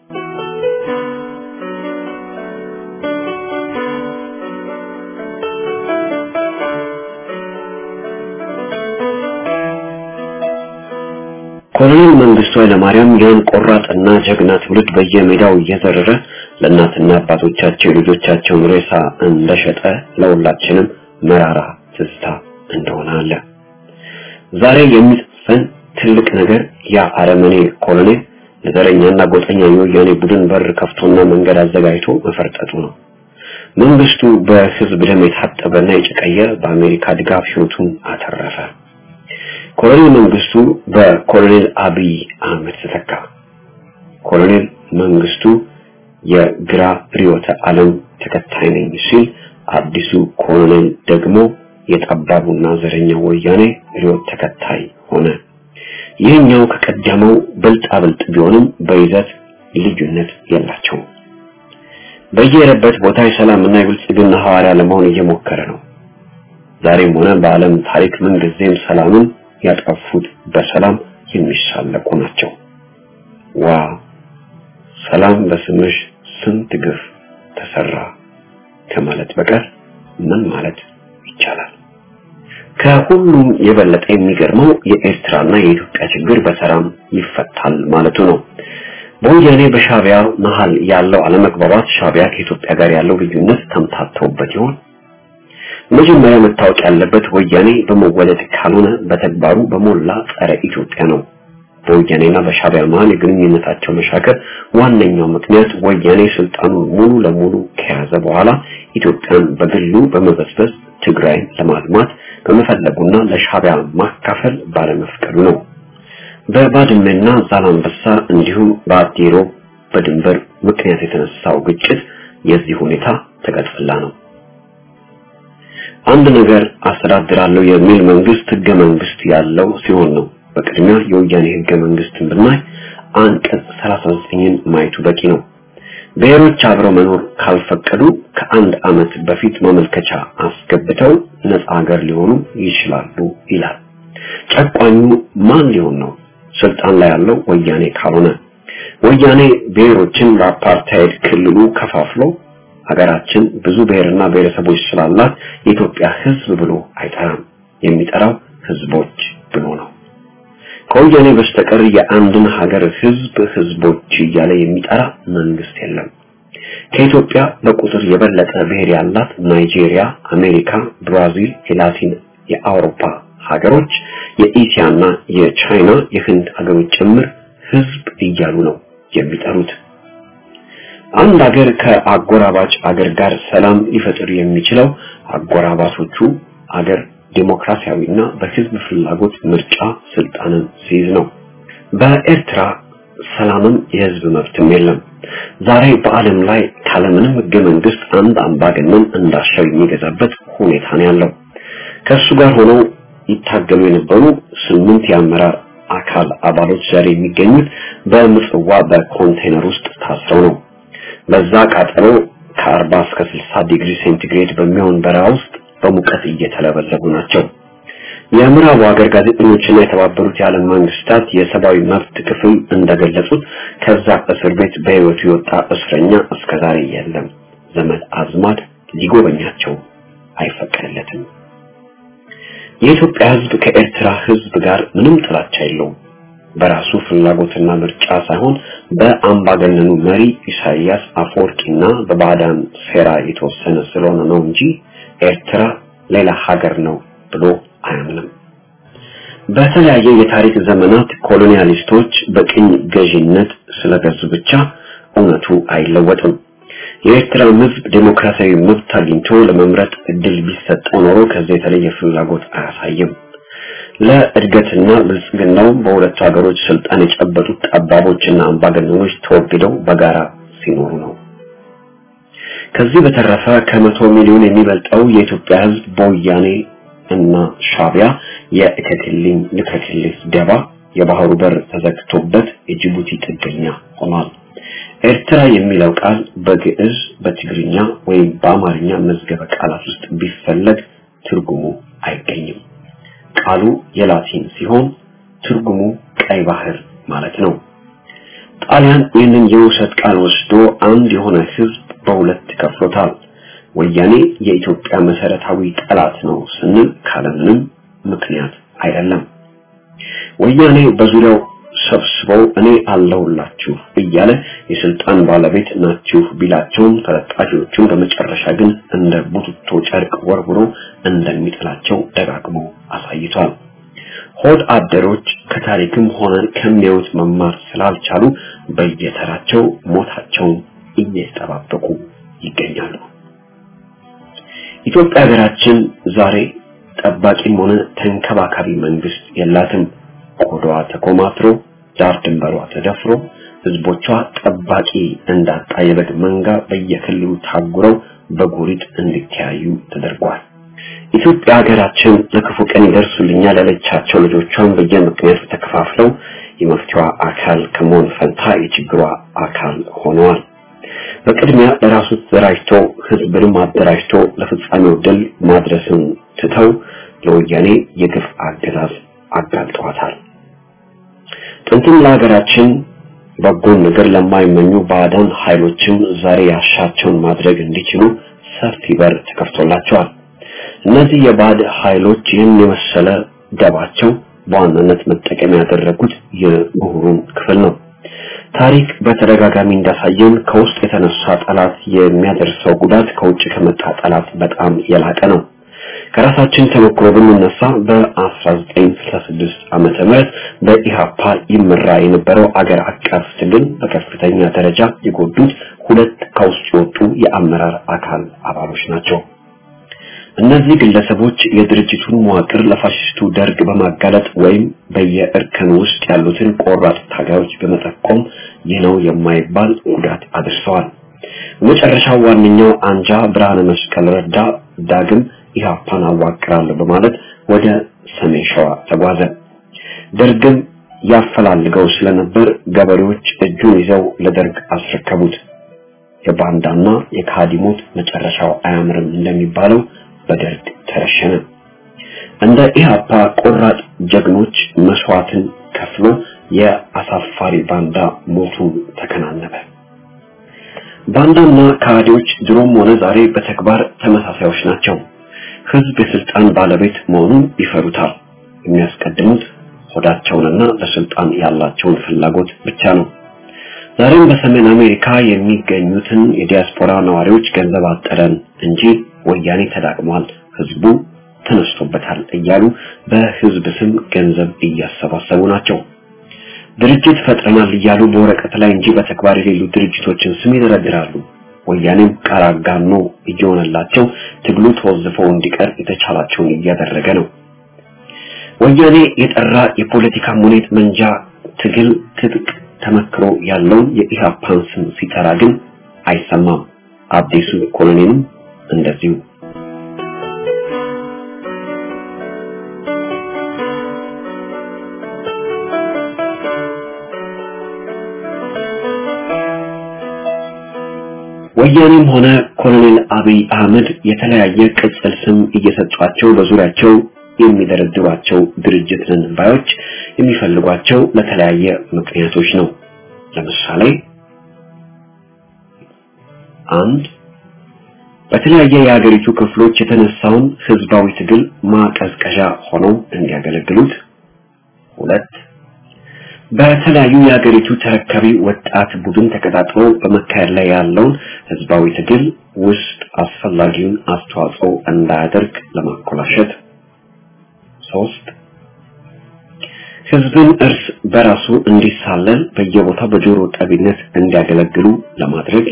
Speaker 5: ኮሎኔል መንግስቱ ኃይለማርያም ያን ቆራጥና ጀግና ትውልድ በየሜዳው እየዘረረ ለእናትና አባቶቻቸው የልጆቻቸውን ሬሳ እንደሸጠ ለሁላችንም መራራ ትዝታ እንደሆነ አለ። ዛሬ የሚጽፈን ትልቅ ነገር ያ አረመኔ ኮሎኔል ለዘረኛና ጎጠኛ የወያኔ ቡድን በር ከፍቶና መንገድ አዘጋጅቶ መፈርጠጡ ነው። መንግስቱ በህዝብ ደም የታጠበና የጨቀየ በአሜሪካ ድጋፍ ህይወቱን አተረፈ። ኮሎኔል መንግስቱ በኮሎኔል አብይ አህመድ ተተካ። ኮሎኔል መንግስቱ የግራ ርዕዮተ ዓለም ተከታይ ነኝ ሲል፣ አዲሱ ኮሎኔል ደግሞ የጠባቡና ዘረኛ ወያኔ ርዕዮት ተከታይ ሆነ። ይህኛው ከቀደመው ብልጣ ብልጥ ቢሆንም በይዘት ልዩነት የላቸውም። በየሄደበት ቦታ የሰላምና የብልጽግና ሐዋርያ ለመሆን እየሞከረ ነው። ዛሬም ሆነ በዓለም ታሪክ ምንጊዜም ሰላምን ያጠፉት በሰላም የሚሳለቁ ናቸው። ዋ ሰላም በስምሽ ስንት ግፍ ተሰራ ከማለት በቀር ምን ማለት ይቻላል? ከሁሉም የበለጠ የሚገርመው የኤርትራና የኢትዮጵያ ችግር በሰላም ይፈታል ማለቱ ነው። በወያኔ በሻቢያ መሃል ያለው አለመግባባት ሻቢያ ከኢትዮጵያ ጋር ያለው ልዩነት ተምታተውበት ይሆን? መጀመሪያ መታወቅ ያለበት ወያኔ በመወለድ ካልሆነ በተግባሩ በሞላ ጸረ ኢትዮጵያ ነው። በወያኔና በሻቢያ መሃል የግንኙነታቸው መሻከር ዋነኛው ምክንያት ወያኔ ስልጣኑን ሙሉ ለሙሉ ከያዘ በኋላ ኢትዮጵያን በግሉ በመበስበስ ትግራይን ለማልማት በመፈለጉና ለሻቢያ ማካፈል ባለመፍቀዱ ነው። በባድመና ዛላንበሳ እንዲሁም በአዲሮ በድንበር ምክንያት የተነሳው ግጭት የዚህ ሁኔታ ተቀጥላ ነው። አንድ ነገር አስተዳድራለሁ የሚል መንግስት ህገ መንግስት ያለው ሲሆን ነው። በቅድሚያ የወያኔ ህገ መንግስትን ብናይ አንቀጽ 39ን ማየቱ በቂ ነው። ብሔሮች አብረው መኖር ካልፈቀዱ ከአንድ ዓመት በፊት ማመልከቻ አስገብተው ነፃ ሀገር ሊሆኑ ይችላሉ ይላል። ጨቋኙ ማን ሊሆን ነው? ስልጣን ላይ ያለው ወያኔ ካልሆነ ወያኔ ብሔሮችን በአፓርታይድ ክልሉ ከፋፍሎ ሀገራችን ብዙ ብሔርና ብሔረሰቦች ስላላት የኢትዮጵያ ህዝብ ብሎ አይጠራም። የሚጠራው ህዝቦች ብሎ ነው። ከወያኔ በስተቀር የአንድን ሀገር ህዝብ ህዝቦች እያለ የሚጠራ መንግስት የለም። ከኢትዮጵያ በቁጥር የበለጠ ብሔር ያላት ናይጄሪያ፣ አሜሪካ፣ ብራዚል፣ የላቲን የአውሮፓ ሀገሮች የኢሲያና የቻይና የህንድ ሀገሮች ጭምር ህዝብ እያሉ ነው የሚጠሩት። አንድ ሀገር ከአጎራባች አገር ጋር ሰላም ሊፈጥር የሚችለው አጎራባቾቹ አገር ዴሞክራሲያዊና በህዝብ ፍላጎት ምርጫ ስልጣንን ሲይዝ ነው። በኤርትራ ሰላምም የህዝብ መብትም የለም። ዛሬ በዓለም ላይ ካለምንም ህገ መንግስት አንድ አምባገነን እንዳሻው የሚገዛበት ሁኔታ ነው ያለው። ከእሱ ጋር ሆነው ይታገሉ የነበሩ ስምንት የአመራር አካል አባሎች ዛሬ የሚገኙት በምጽዋ በኮንቴነር ውስጥ ታስረው ነው። በዛ ቃጠሎ ከ40 እስከ 60 ዲግሪ ሴንቲግሬድ በሚሆን በረሃ ውስጥ በሙቀት እየተለበለቡ ናቸው። የምዕራቡ ሀገር ጋዜጠኞችና የተባበሩት የዓለም መንግስታት የሰብአዊ መብት ክፍል እንደገለጹት ከዛ እስር ቤት በህይወቱ የወጣ እስረኛ እስከዛሬ የለም። ዘመድ አዝማድ ሊጎበኛቸው አይፈቀድለትም። የኢትዮጵያ ህዝብ ከኤርትራ ህዝብ ጋር ምንም ጥላቻ የለውም። በራሱ ፍላጎትና ምርጫ ሳይሆን በአምባገነኑ መሪ ኢሳይያስ አፈወርቂና በባዕዳን ሴራ የተወሰነ ስለሆነ ነው እንጂ ኤርትራ ሌላ ሀገር ነው ብሎ አያምንም። በተለያየ የታሪክ ዘመናት ኮሎኒያሊስቶች በቅኝ ገዢነት ስለገዙ ብቻ እውነቱ አይለወጥም። የኤርትራ ህዝብ ዴሞክራሲያዊ መብት አግኝቶ ለመምረጥ እድል ቢሰጠው ኖሮ ከዚህ የተለየ ፍላጎት አያሳይም። ለእድገትና ብልጽግናው በሁለቱ ሀገሮች ስልጣን የጨበጡት ጠባቦችና አምባገነኖች ተወግደው በጋራ ሲኖሩ ነው። ከዚህ በተረፈ ከመቶ ሚሊዮን የሚበልጠው የኢትዮጵያ ህዝብ በወያኔ እና ሻቢያ የእከክልኝ ልከክልህ ደባ የባህሩ በር ተዘግቶበት የጅቡቲ ጥገኛ ሆኗል። ኤርትራ የሚለው ቃል በግዕዝ በትግርኛ ወይም በአማርኛ መዝገበ ቃላት ውስጥ ቢፈለግ ትርጉሙ አይገኝም። ቃሉ የላቲን ሲሆን ትርጉሙ ቀይ ባህር ማለት ነው። ጣሊያን ይህንን የውሰት ቃል ወስዶ አንድ የሆነ ህዝብ በሁለት ከፍሎታል። ወያኔ የኢትዮጵያ መሰረታዊ ጠላት ነው ስንል ካለምንም ምክንያት አይደለም። ወያኔ በዙሪያው ሰብስበው እኔ አለሁላችሁ እያለ የስልጣን ባለቤት ናችሁ ቢላቸውም ተለጣፊዎቹን በመጨረሻ ግን እንደ ቡትቶ ጨርቅ ወርውሮ እንደሚጥላቸው ደጋግሞ አሳይቷል። ሆድ አደሮች ከታሪክም ሆነ ከሚያዩት መማር ስላልቻሉ በየተራቸው ሞታቸውን እየተጠባበቁ ይገኛሉ። ኢትዮጵያ ሀገራችን ዛሬ ጠባቂም ሆነ ተንከባካቢ መንግስት የላትም። ቆዳዋ ተኮማትሮ ዳር ድንበሯ ተደፍሮ ህዝቦቿ ጠባቂ እንዳጣ የበግ መንጋ በየክልሉ ታጉረው በጎሪጥ እንዲተያዩ ተደርጓል። ኢትዮጵያ ሀገራችን ለክፉ ቀን ይደርሱልኛል ያለቻቸው ልጆቿን በየምክንያቱ ተከፋፍለው የመፍትሄዋ አካል ከመሆን ፈንታ የችግሯ አካል ሆነዋል። በቅድሚያ ለራሱ ተደራጅቶ ህዝብንም አደራጅቶ ለፍጻሜው ድል ማድረስን ትተው ለወያኔ የግፍ አገዛዝ አጋልጠዋታል። ጥንትም ለሀገራችን በጎን ነገር ለማይመኙ ባዕዳን ኃይሎችም ዛሬ ያሻቸውን ማድረግ እንዲችሉ ሰፊ በር ተከፍቶላቸዋል። እነዚህ የባዕድ ኃይሎች ይህን የመሰለ ደባቸው በዋናነት መጠቀሚያ ያደረጉት የምሁሩን ክፍል ነው። ታሪክ በተደጋጋሚ እንዳሳየን ከውስጥ የተነሳ ጠላት የሚያደርሰው ጉዳት ከውጭ ከመጣ ጠላት በጣም የላቀ ነው። ከራሳችን ተሞክሮ ብንነሳ በ1966 ዓመተ ምህረት በኢሃፓ ይመራ የነበረው አገር አቀፍ ትግል በከፍተኛ ደረጃ የጎዱት ሁለት ከውስጥ የወጡ የአመራር አካል አባሎች ናቸው። እነዚህ ግለሰቦች የድርጅቱን መዋቅር ለፋሽስቱ ደርግ በማጋለጥ ወይም በየእርከን ውስጥ ያሉትን ቆራጥ ታጋዮች በመጠቆም ይህ ነው የማይባል ጉዳት አድርሰዋል። መጨረሻው ዋነኛው አንጃ ብርሃነ መስቀል ረዳ ዳግም ኢህአፓን አዋቅራለሁ በማለት ወደ ሰሜን ሸዋ ተጓዘ። ደርግም ያፈላልገው ስለነበር ገበሬዎች እጁን ይዘው ለደርግ አስረከቡት። የባንዳና የካዲሞት መጨረሻው አያምርም እንደሚባለው በደርግ ተረሸነ። እንደ ኢህአፓ ቆራጥ ጀግኖች መስዋዕትን ከፍሎ የአሳፋሪ ባንዳ ሞቱን ተከናነበ። ባንዳና ካዲዎች ድሮም ሆነ ዛሬ በተግባር ተመሳሳዮች ናቸው። ህዝብ የስልጣን ባለቤት መሆኑን ይፈሩታል። የሚያስቀድሙት ሆዳቸውንና ለስልጣን ያላቸውን ፍላጎት ብቻ ነው። ዛሬም በሰሜን አሜሪካ የሚገኙትን የዲያስፖራ ነዋሪዎች ገንዘብ አጠረን እንጂ ወያኔ ተዳቅሟል፣ ህዝቡ ተነስቶበታል እያሉ በህዝብ ስም ገንዘብ እያሰባሰቡ ናቸው። ድርጅት ፈጥረናል እያሉ በወረቀት ላይ እንጂ በተግባር የሌሉ ድርጅቶችን ስም ይደረድራሉ። ወያኔም ቃል አጋኖ እየሆነላቸው ትግሉ ተወዝፈው እንዲቀር የተቻላቸውን እያደረገ ነው። ወያኔ የጠራ የፖለቲካ ሙኔት መንጃ ትግል ትጥቅ ተመክሮ ያለውን የኢህአፓን ስም ሲጠራ ግን አይሰማም። አዲሱ ኮሎኔልም እንደዚሁ ወያኔም ሆነ ኮሎኔል አብይ አህመድ የተለያየ ቅጽል ስም እየሰጧቸው በዙሪያቸው የሚደረድሯቸው ድርጅት ነን ባዮች የሚፈልጓቸው ለተለያየ ምክንያቶች ነው። ለምሳሌ አንድ በተለያየ የሀገሪቱ ክፍሎች የተነሳውን ህዝባዊ ትግል ማቀዝቀዣ ሆነው እንዲያገለግሉት፣ ሁለት በተለያዩ የሀገሪቱ ተረካቢ ወጣት ቡድን ተቀጣጥሎ በመካሄድ ላይ ያለውን ህዝባዊ ትግል ውስጥ አስፈላጊውን አስተዋጽኦ እንዳያደርግ ለማኮላሸት፣ ሶስት ህዝብን እርስ በራሱ እንዲሳለል በየቦታው በጆሮ ጠቢነት እንዲያገለግሉ ለማድረግ፣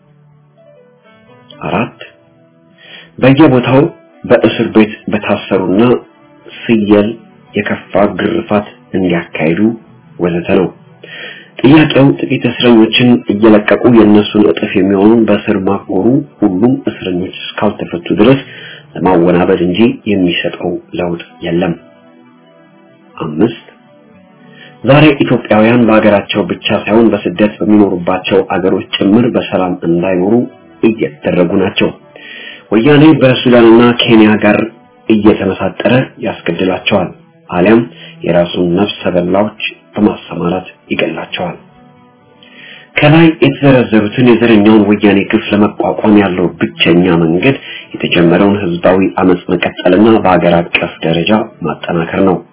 Speaker 5: አራት በየቦታው በእስር ቤት በታሰሩና ፍየል የከፋ ግርፋት እንዲያካሂዱ ወዘተ ነው። ጥያቄው ጥቂት እስረኞችን እየለቀቁ የእነሱን እጥፍ የሚሆኑን በእስር ማቆሩ ሁሉም እስረኞች እስካልተፈቱ ድረስ ለማወናበድ እንጂ የሚሰጠው ለውጥ የለም። አምስት ዛሬ ኢትዮጵያውያን በሀገራቸው ብቻ ሳይሆን በስደት በሚኖሩባቸው አገሮች ጭምር በሰላም እንዳይኖሩ እየተደረጉ ናቸው። ወያኔ በሱዳንና ኬንያ ጋር እየተመሳጠረ ያስገድላቸዋል፣ አሊያም የራሱን ነፍሰ በላዎች በማሰማራት ይገላቸዋል። ከላይ የተዘረዘሩትን የዘረኛውን ወያኔ ግፍ ለመቋቋም ያለው ብቸኛ መንገድ የተጀመረውን ህዝባዊ አመጽ መቀጠልና በአገር አቀፍ ደረጃ ማጠናከር ነው።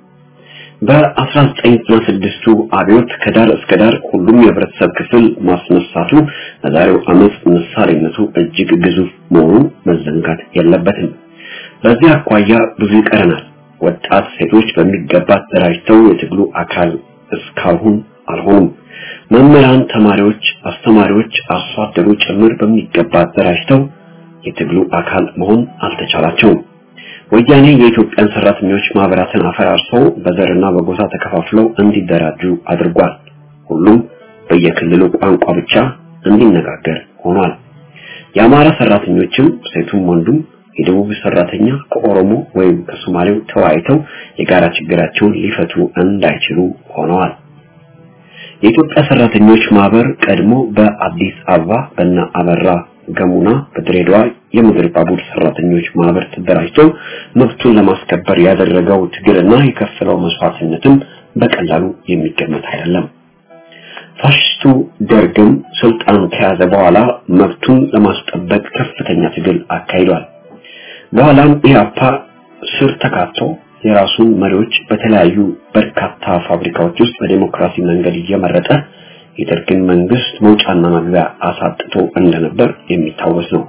Speaker 5: በ1996ቱ አብዮት ከዳር እስከ ዳር ሁሉም የህብረተሰብ ክፍል ማስነሳቱ ለዛሬው አመጽ ምሳሌነቱ እጅግ ግዙፍ መሆኑ መዘንጋት የለበትም። በዚህ አኳያ ብዙ ይቀረናል። ወጣት ሴቶች በሚገባ ተደራጅተው የትግሉ አካል እስካሁን አልሆኑም። መምህራን፣ ተማሪዎች፣ አስተማሪዎች፣ አርሶ አደሩ ጭምር በሚገባ ተደራጅተው የትግሉ አካል መሆን አልተቻላቸውም። ወያኔ የኢትዮጵያን ሰራተኞች ማህበራትን አፈራርሶ በዘርና በጎሳ ተከፋፍለው እንዲደራጁ አድርጓል። ሁሉም በየክልሉ ቋንቋ ብቻ እንዲነጋገር ሆኗል። የአማራ ሰራተኞችም ሴቱም ወንዱም የደቡብ ሰራተኛ ከኦሮሞ ወይም ከሶማሌው ተወያይተው የጋራ ችግራቸውን ሊፈቱ እንዳይችሉ ሆነዋል። የኢትዮጵያ ሰራተኞች ማህበር ቀድሞ በአዲስ አበባ በእነ አበራ ገሙና በድሬዳዋ የምድር ባቡር ሰራተኞች ማህበር ተደራጅቶ መብቱን ለማስከበር ያደረገው ትግልና የከፈለው መስዋዕትነትም በቀላሉ የሚገመት አይደለም። ፋሽስቱ ደርግም ስልጣን ከያዘ በኋላ መብቱን ለማስጠበቅ ከፍተኛ ትግል አካሂዷል። በኋላም ኢህአፓ ስር ተካቶ የራሱን መሪዎች በተለያዩ በርካታ ፋብሪካዎች ውስጥ በዲሞክራሲ መንገድ እየመረጠ የደርግን መንግስት መውጫና መግቢያ አሳጥቶ እንደነበር የሚታወስ ነው።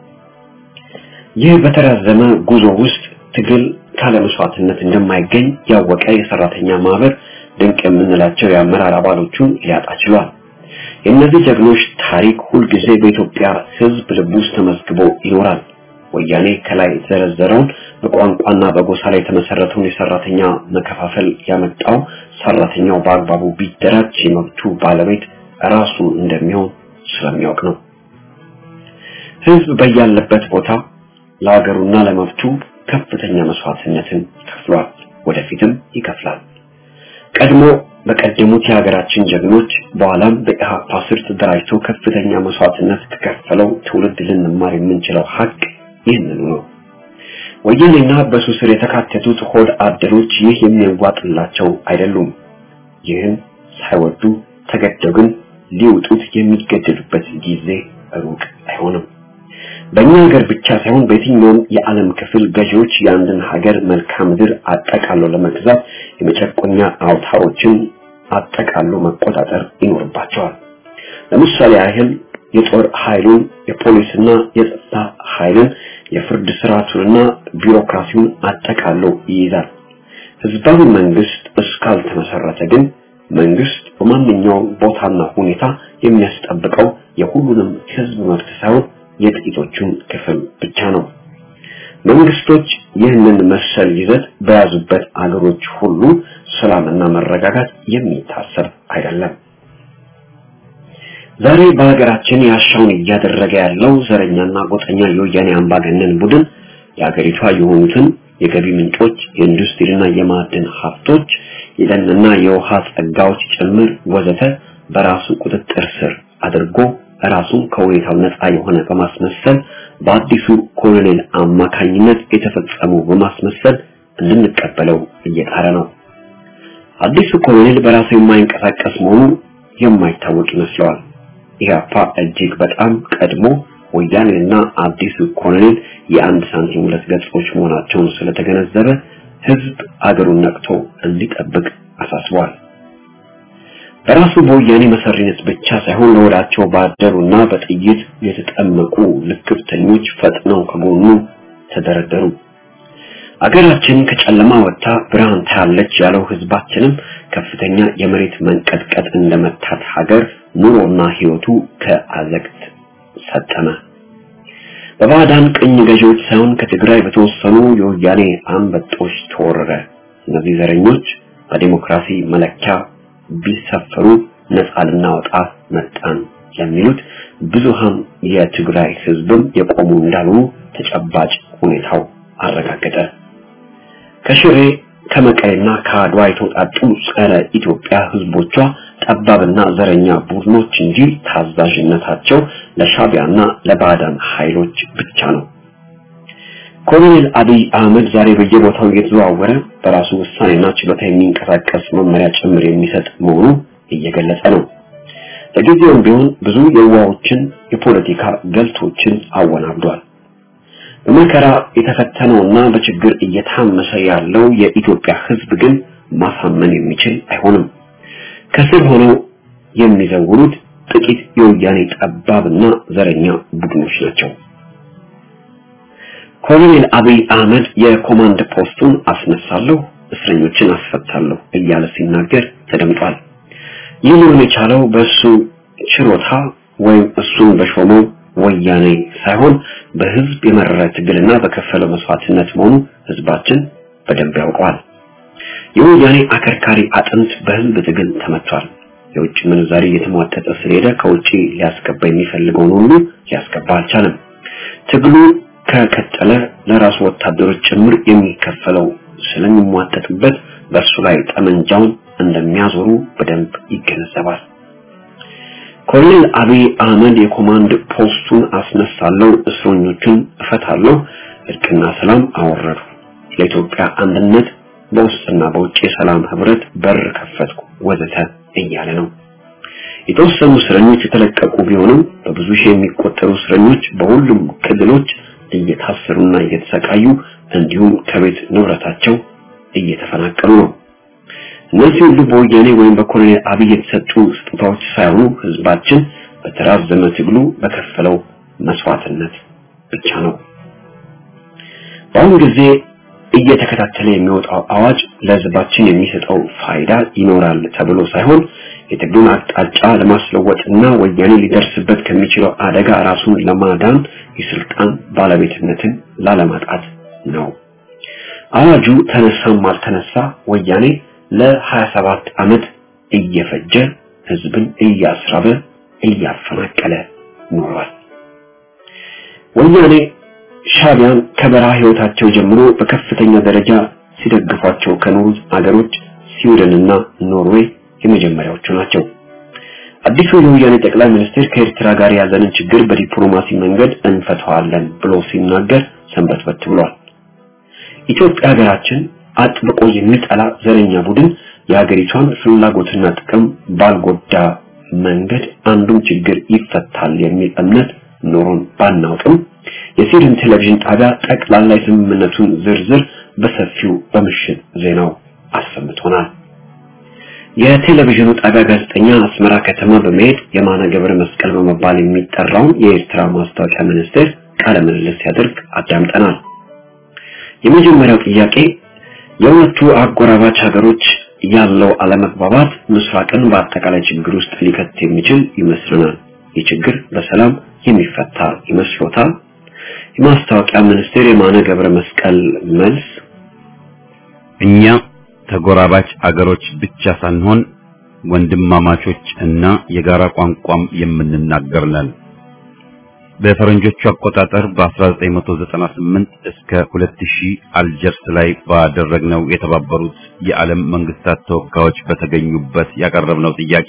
Speaker 5: ይህ በተራዘመ ጉዞ ውስጥ ትግል ካለ መስዋዕትነት እንደማይገኝ ያወቀ የሰራተኛ ማህበር ድንቅ የምንላቸው የአመራር አባሎቹን ሊያጣ ችሏል። የእነዚህ ጀግኖች ታሪክ ሁልጊዜ በኢትዮጵያ ሕዝብ ልብ ውስጥ ተመዝግቦ ይኖራል። ወያኔ ከላይ የተዘረዘረውን በቋንቋና በጎሳ ላይ የተመሰረተውን የሰራተኛ መከፋፈል ያመጣው ሰራተኛው በአግባቡ ቢደራጅ የመብቱ ባለቤት ራሱ እንደሚሆን ስለሚያውቅ ነው። ሕዝብ በያለበት ቦታ ለሀገሩና ለመብቱ ከፍተኛ መስዋዕትነትን ከፍሏል፣ ወደፊትም ይከፍላል። ቀድሞ በቀደሙት የሀገራችን ጀግኖች በኋላም በኢህአፓ ስር ተደራጅቶ ከፍተኛ መስዋዕትነት ከከፈለው ትውልድ ልንማር የምንችለው ሀቅ ይህንኑ ነው። ወያኔና በሱ ስር የተካተቱት ሆድ አደሮች ይህ የሚያዋጥላቸው አይደሉም። ይህን ሳይወዱ ተገደው ግን ሊውጡት የሚገደዱበት ጊዜ ሩቅ አይሆንም። በእኛ ሀገር ብቻ ሳይሆን በየትኛውም የዓለም ክፍል ገዢዎች የአንድን ሀገር መልክዓ ምድር አጠቃሎ ለመግዛት የመጨቆኛ አውታሮችን አጠቃሎ መቆጣጠር ይኖርባቸዋል። ለምሳሌ ያህል የጦር ኃይሉን፣ የፖሊስና የጸጥታ ኃይልን፣ የፍርድ ስርዓቱንና ቢሮክራሲውን አጠቃሎ ይይዛል። ህዝባዊ መንግስት እስካልተመሰረተ ግን መንግስት በማንኛውም ቦታና ሁኔታ የሚያስጠብቀው የሁሉንም ህዝብ መብት ሳይሆን የጥቂቶቹን ክፍል ብቻ ነው። መንግስቶች ይህንን መሰል ይዘት በያዙበት አገሮች ሁሉ ሰላምና መረጋጋት የሚታሰብ አይደለም። ዛሬ በሀገራችን ያሻውን እያደረገ ያለው ዘረኛና ጎጠኛ የወያኔ አምባገነን ቡድን የሀገሪቷ የሆኑትን የገቢ ምንጮች፣ የኢንዱስትሪና የማዕድን ሀብቶች፣ የደንና የውሃ ጸጋዎች ጭምር ወዘተ በራሱ ቁጥጥር ስር አድርጎ ራሱን ከሁኔታው ነፃ የሆነ በማስመሰል በአዲሱ ኮሎኔል አማካኝነት የተፈጸሙ በማስመሰል እንድንቀበለው እየጣረ ነው። አዲሱ ኮሎኔል በራሱ የማይንቀሳቀስ መሆኑ የማይታወቅ ይመስለዋል። ኢህአፓ እጅግ በጣም ቀድሞ ወያኔና አዲሱ ኮሎኔል የአንድ ሳንቲም ሁለት ገጾች መሆናቸውን ስለተገነዘበ ህዝብ አገሩን ነቅቶ እንዲጠብቅ አሳስቧል። በራሱ በወያኔ መሰሪነት ብቻ ሳይሆን ለወዳቸው ባደሩና በጥይት የተጠመቁ ልክፍተኞች ፈጥነው ከጎኑ ተደረደሩ። አገራችን ከጨለማ ወጥታ ብርሃን ታያለች ያለው ህዝባችንም ከፍተኛ የመሬት መንቀጥቀጥ እንደመታት ሀገር ኑሮና ህይወቱ ከአዘቅት ሰጠመ። በባዕዳን ቅኝ ገዢዎች ሳይሆን ከትግራይ በተወሰኑ የወያኔ አንበጦች ተወረረ። እነዚህ ዘረኞች በዲሞክራሲ መለኪያ ቢሰፈሩ ነፃ ልናወጣ መጣን የሚሉት ብዙሃን የትግራይ ህዝብም የቆሙ እንዳልሆኑ ተጨባጭ ሁኔታው አረጋገጠ። ከሽሬ ከመቀሌና ከአድዋ የተውጣጡ ጸረ ኢትዮጵያ ህዝቦቿ ጠባብና ዘረኛ ቡድኖች እንጂ ታዛዥነታቸው ለሻቢያና ለባዕዳን ኃይሎች ብቻ ነው። ኮሎኔል አብይ አህመድ ዛሬ በየቦታው እየተዘዋወረ በራሱ ውሳኔና ችሎታ የሚንቀሳቀስ መመሪያ ጭምር የሚሰጥ መሆኑ እየገለጸ ነው። ለጊዜውም ቢሆን ብዙ የዋዎችን የፖለቲካ ገልቶችን አወናብዷል። በመከራ የተፈተነውና በችግር እየታመሰ ያለው የኢትዮጵያ ህዝብ ግን ማሳመን የሚችል አይሆንም። ከስር ሆነው የሚዘውሩት ጥቂት የወያኔ ጠባብና ዘረኛ ቡድኖች ናቸው። ኮሎኔል አብይ አህመድ የኮማንድ ፖስቱን አስነሳለሁ፣ እስረኞችን አስፈታለሁ እያለ ሲናገር ተደምጧል። ይህ ሊሆን የቻለው በእሱ ችሮታ ወይም እሱን በሾመው ወያኔ ሳይሆን በህዝብ የመረረ ትግልና በከፈለው መስዋዕትነት መሆኑ ህዝባችን በደንብ ያውቀዋል። የወያኔ አከርካሪ አጥንት በህዝብ ትግል ተመቷል። የውጭ ምንዛሪ እየተሟጠጠ ስለሄደ ከውጭ ሊያስገባ የሚፈልገውን ሁሉ ሊያስገባ አልቻለም። ትግሉ ከቀጠለ ለራሱ ወታደሮች ጭምር የሚከፈለው ስለሚሟጠጥበት በእሱ ላይ ጠመንጃውን እንደሚያዞሩ በደንብ ይገነዘባል። ኮሎኔል አብይ አህመድ የኮማንድ ፖስቱን አስነሳለሁ፣ እስረኞቹን እፈታለሁ፣ እርቅና ሰላም አወረዱ፣ ለኢትዮጵያ አንድነት በውስጥና በውጭ የሰላም ህብረት በር ከፈትኩ ወዘተ እያለ ነው። የተወሰኑ እስረኞች የተለቀቁ ቢሆንም በብዙ ሺህ የሚቆጠሩ እስረኞች በሁሉም ክልሎች እየታሰሩና እየተሰቃዩ እንዲሁም ከቤት ንብረታቸው እየተፈናቀሉ ነው። እነዚህ ሁሉ በወያኔ ወይም በኮሎኔል አብይ የተሰጡ ስጦታዎች ሳይሆኑ ህዝባችን በተራዘመ ትግሉ በከፈለው መስዋዕትነት ብቻ ነው። በአሁኑ ጊዜ እየተከታተለ የሚወጣው አዋጅ ለህዝባችን የሚሰጠው ፋይዳ ይኖራል ተብሎ ሳይሆን የትግሉን አቅጣጫ ለማስለወጥና ወያኔ ሊደርስበት ከሚችለው አደጋ ራሱን ለማዳን የስልጣን ባለቤትነትን ላለማጣት ነው። አዋጁ ተነሳም አልተነሳ ወያኔ ለ27 ዓመት እየፈጀ ህዝብን እያስራበ እያፈናቀለ ኖሯል። ወያኔ ሻቢያን ከበረሃ ህይወታቸው ጀምሮ በከፍተኛ ደረጃ ሲደግፏቸው ከኖሩት አገሮች ስዊድንና ኖርዌይ የመጀመሪያዎቹ ናቸው። አዲሱ የወያኔ ጠቅላይ ሚኒስትር ከኤርትራ ጋር ያለንን ችግር በዲፕሎማሲ መንገድ እንፈታዋለን ብሎ ሲናገር ሰንበትበት ብሏል። ኢትዮጵያ ሀገራችን አጥብቆ የሚጠላ ዘረኛ ቡድን የሀገሪቷን ፍላጎትና ጥቅም ባልጎዳ መንገድ አንዱም ችግር ይፈታል የሚል እምነት ኖሮን ባናውቅም የስዊድን ቴሌቪዥን ጣቢያ ጠቅላላ የስምምነቱን ዝርዝር በሰፊው በምሽት ዜናው አሰምቶናል። የቴሌቪዥኑ ጣቢያ ጋዜጠኛ አስመራ ከተማ በመሄድ የማነ ገብረ መስቀል በመባል የሚጠራውን የኤርትራ ማስታወቂያ ሚኒስቴር ቃለ ምልልስ ሲያደርግ አዳምጠናል። የመጀመሪያው ጥያቄ የሁለቱ አጎራባች ሀገሮች ያለው አለመግባባት ምስራቅን በአጠቃላይ ችግር ውስጥ ሊከት የሚችል ይመስለናል። ይህ ችግር በሰላም የሚፈታ ይመስሎታል? የማስታወቂያ ሚኒስቴር የማነ ገብረ መስቀል መልስ
Speaker 1: እኛ ተጎራባች አገሮች ብቻ ሳንሆን ወንድማማቾች እና የጋራ ቋንቋም የምንናገር ነን። በፈረንጆቹ አቆጣጠር በ1998 እስከ 2000 አልጀርስ ላይ ባደረግነው የተባበሩት የዓለም መንግስታት ተወካዮች በተገኙበት ያቀረብነው ጥያቄ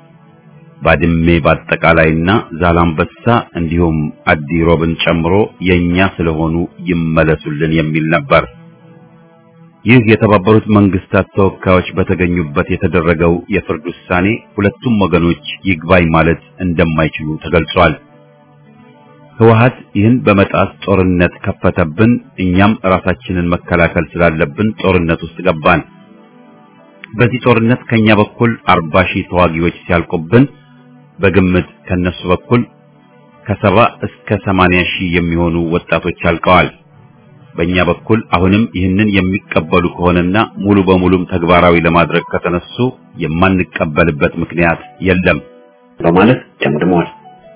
Speaker 1: ባድሜ በአጠቃላይና ዛላምበሳ እንዲሁም አዲ ሮብን ጨምሮ የኛ ስለሆኑ ይመለሱልን የሚል ነበር። ይህ የተባበሩት መንግስታት ተወካዮች በተገኙበት የተደረገው የፍርድ ውሳኔ ሁለቱም ወገኖች ይግባኝ ማለት እንደማይችሉ ተገልጿል። ህወሀት ይህን በመጣስ ጦርነት ከፈተብን፣ እኛም ራሳችንን መከላከል ስላለብን ጦርነት ውስጥ ገባን። በዚህ ጦርነት ከኛ በኩል አርባ ሺህ ተዋጊዎች ሲያልቁብን በግምት ከነሱ በኩል ከሰባ እስከ ሰማንያ ሺህ የሚሆኑ ወጣቶች አልቀዋል። በእኛ በኩል አሁንም ይህንን የሚቀበሉ ከሆነና ሙሉ በሙሉም ተግባራዊ ለማድረግ ከተነሱ የማንቀበልበት ምክንያት የለም
Speaker 5: በማለት ደምድመዋል።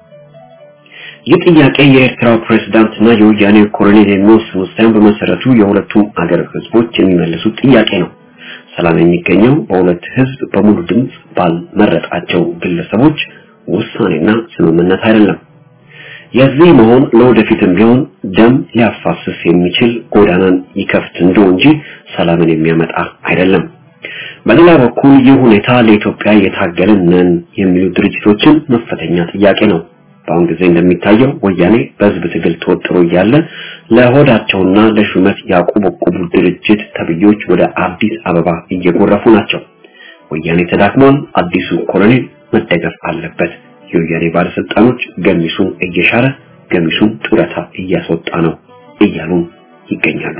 Speaker 5: ይህ ጥያቄ የኤርትራው ፕሬዝዳንትና የወያኔ ኮሎኔል የሚወስኑት ሳይሆን በመሰረቱ የሁለቱም አገር ህዝቦች የሚመልሱት ጥያቄ ነው። ሰላም የሚገኘው በሁለት ህዝብ በሙሉ ድምፅ ባልመረጣቸው ግለሰቦች ውሳኔና ስምምነት አይደለም። የዚህ መሆን ለወደፊትም ቢሆን ደም ሊያፋስስ የሚችል ጎዳናን ይከፍት እንደው እንጂ ሰላምን የሚያመጣ አይደለም። በሌላ በኩል ይህ ሁኔታ ለኢትዮጵያ የታገልን ነን የሚሉ ድርጅቶችን መፈተኛ ጥያቄ ነው። በአሁን ጊዜ እንደሚታየው ወያኔ በህዝብ ትግል ተወጥሮ እያለ ለሆዳቸውና ለሹመት ያቆበቆቡ ድርጅት ተብዮች ወደ አዲስ አበባ እየጎረፉ ናቸው። ወያኔ ተዳክሟል። አዲሱ ኮሎኔል መደገፍ አለበት። የወያኔ ባለስልጣኖች ገሚሱን እየሻረ ገሚሱን ጡረታ እያስወጣ ነው እያሉ ይገኛሉ።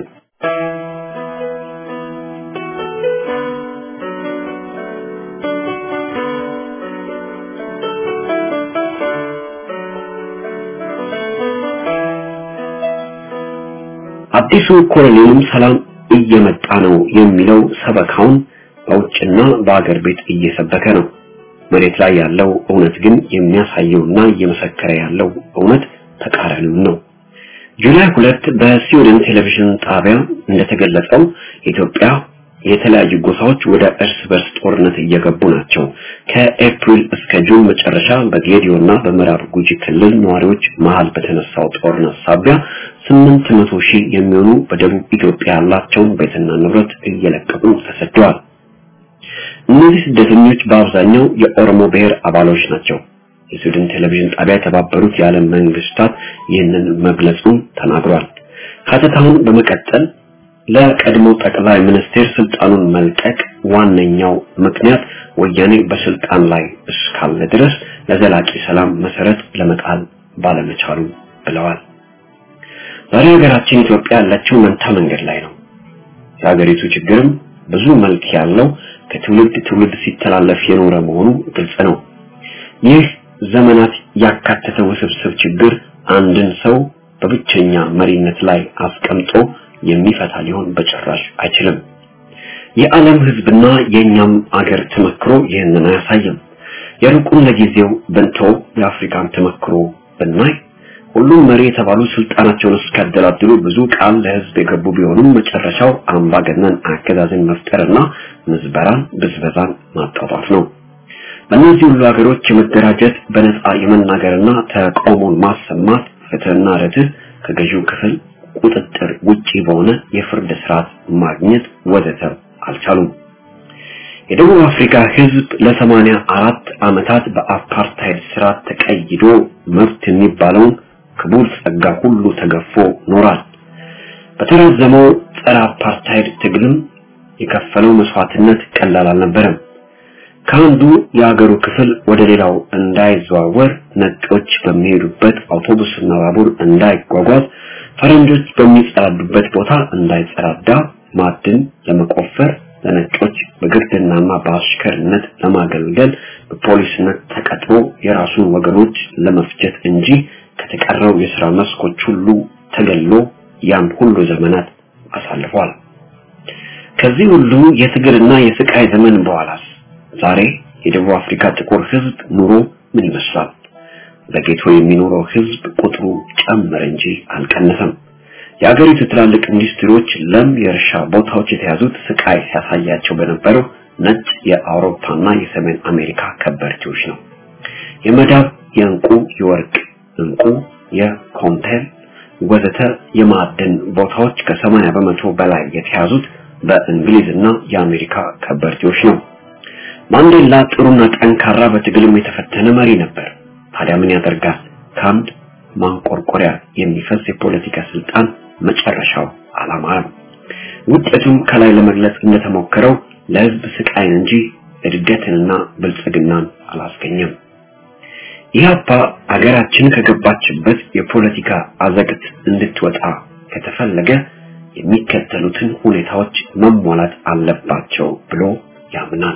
Speaker 5: አዲሱ ኮሎኔልም ሰላም እየመጣ ነው የሚለው ሰበካውን በውጭና በአገር ቤት እየሰበከ ነው። መሬት ላይ ያለው እውነት ግን የሚያሳየውና እየመሰከረ ያለው እውነት ተቃራኒው ነው። ጁላይ ሁለት በስዊድን ቴሌቪዥን ጣቢያ እንደተገለጸው ኢትዮጵያ የተለያዩ ጎሳዎች ወደ እርስ በርስ ጦርነት እየገቡ ናቸው። ከኤፕሪል እስከ ጁን መጨረሻ በጌዲዮና በምዕራብ ጉጂ ክልል ነዋሪዎች መሃል በተነሳው ጦርነት ሳቢያ ስምንት መቶ ሺህ የሚሆኑ በደቡብ ኢትዮጵያ ያላቸውን ቤትና ንብረት እየለቀቁ ተሰደዋል። እነዚህ ስደተኞች በአብዛኛው የኦሮሞ ብሔር አባሎች ናቸው። የስዊድን ቴሌቪዥን ጣቢያ የተባበሩት የዓለም መንግስታት ይህንን መግለጹን ተናግሯል። ሀተታውን በመቀጠል ለቀድሞ ጠቅላይ ሚኒስቴር ስልጣኑን መልቀቅ ዋነኛው ምክንያት ወያኔ በስልጣን ላይ እስካለ ድረስ ለዘላቂ ሰላም መሰረት ለመጣል ባለመቻሉ ብለዋል። ዛሬ ሀገራችን ኢትዮጵያ ያለችው መንታ መንገድ ላይ ነው። የሀገሪቱ ችግርም ብዙ መልክ ያለው ከትውልድ ትውልድ ሲተላለፍ የኖረ መሆኑ ግልጽ ነው። ይህ ዘመናት ያካተተ ውስብስብ ችግር አንድን ሰው በብቸኛ መሪነት ላይ አስቀምጦ የሚፈታ ሊሆን በጭራሽ አይችልም። የዓለም ህዝብና የኛም አገር ተመክሮ ይህንን አያሳይም። የሩቁን ለጊዜው ብንተው የአፍሪካን ተመክሮ ብናይ ሁሉም መሪ የተባሉ ስልጣናቸውን እስካደላድሉ ብዙ ቃል ለህዝብ የገቡ ቢሆኑም መጨረሻው አምባገነን አገዛዝን መፍጠርና ምዝበራን፣ ብዝበዛን ማጣጣፍ ነው። በእነዚህ ሁሉ ሀገሮች የመደራጀት በነፃ የመናገርና ተቃውሞን ማሰማት ፍትህና ርትህ ከገዢው ክፍል ቁጥጥር ውጪ በሆነ የፍርድ ስርዓት ማግኘት ወዘተ አልቻሉም። የደቡብ አፍሪካ ህዝብ ለሰማንያ አራት ዓመታት በአፓርታይድ ስርዓት ተቀይዶ መብት የሚባለውን ክቡር ጸጋ ሁሉ ተገፎ ኖሯል። በተራዘመው ጸረ አፓርታይድ ትግልም የከፈለው መስዋዕትነት ቀላል አልነበረም። ከአንዱ የሀገሩ ክፍል ወደ ሌላው እንዳይዘዋወር ነጮች በሚሄዱበት አውቶቡስና ባቡር እንዳይጓጓዝ ፈረንጆች በሚጸዳዱበት ቦታ እንዳይጸዳዳ ማዕድን ለመቆፈር ለነጮች በግርድናና በአሽከርነት ለማገልገል በፖሊስነት ተቀጥሮ የራሱን ወገኖች ለመፍጀት እንጂ ከተቀረው የሥራ መስኮች ሁሉ ተገሎ ያን ሁሉ ዘመናት አሳልፏል። ከዚህ ሁሉ የትግልና የስቃይ ዘመን በኋላስ ዛሬ የደቡብ አፍሪካ ጥቁር ህዝብ ኑሮ ምን ይመስላል? በጌቶ የሚኖረው ህዝብ ቁጥሩ ጨመረ እንጂ አልቀነሰም። የአገሪቱ ትላልቅ ኢንዱስትሪዎች ለም የእርሻ ቦታዎች የተያዙት ስቃይ ሲያሳያቸው በነበረው ነጭ የአውሮፓና የሰሜን አሜሪካ ከበርቴዎች ነው። የመዳብ፣ የእንቁ፣ የወርቅ እንቁ፣ የኮንቴል ወዘተ የማዕድን ቦታዎች ከሰማንያ በመቶ በላይ የተያዙት በእንግሊዝና የአሜሪካ ከበርቴዎች ነው። ማንዴላ ጥሩና ጠንካራ በትግልም የተፈተነ መሪ ነበር። ታዲያ ምን ያደርጋል? ከአንድ ማንቆርቆሪያ የሚፈስ የፖለቲካ ስልጣን መጨረሻው አላማረም። ውጤቱም ከላይ ለመግለጽ እንደተሞከረው ለህዝብ ስቃይን እንጂ እድገትንና ብልጽግናን አላስገኘም። ኢህአፓ አገራችን ከገባችበት የፖለቲካ አዘቅት እንድትወጣ ከተፈለገ የሚከተሉትን ሁኔታዎች መሟላት አለባቸው ብሎ ያምናል።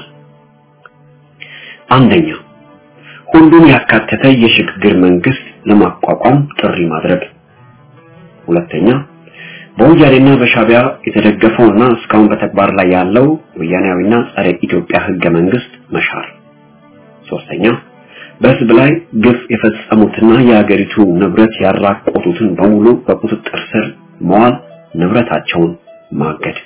Speaker 5: አንደኛ ሁሉን ያካተተ የሽግግር መንግስት ለማቋቋም ጥሪ ማድረግ። ሁለተኛ በወያኔና በሻቢያ የተደገፈውና እስካሁን በተግባር ላይ ያለው ወያኔያዊና ጸረ ኢትዮጵያ ህገ መንግስት መሻር። ሶስተኛ በህዝብ ላይ ግፍ የፈጸሙትና የሀገሪቱ ንብረት ያራቆቱትን በሙሉ በቁጥጥር ስር መዋል፣ ንብረታቸውን ማገድ።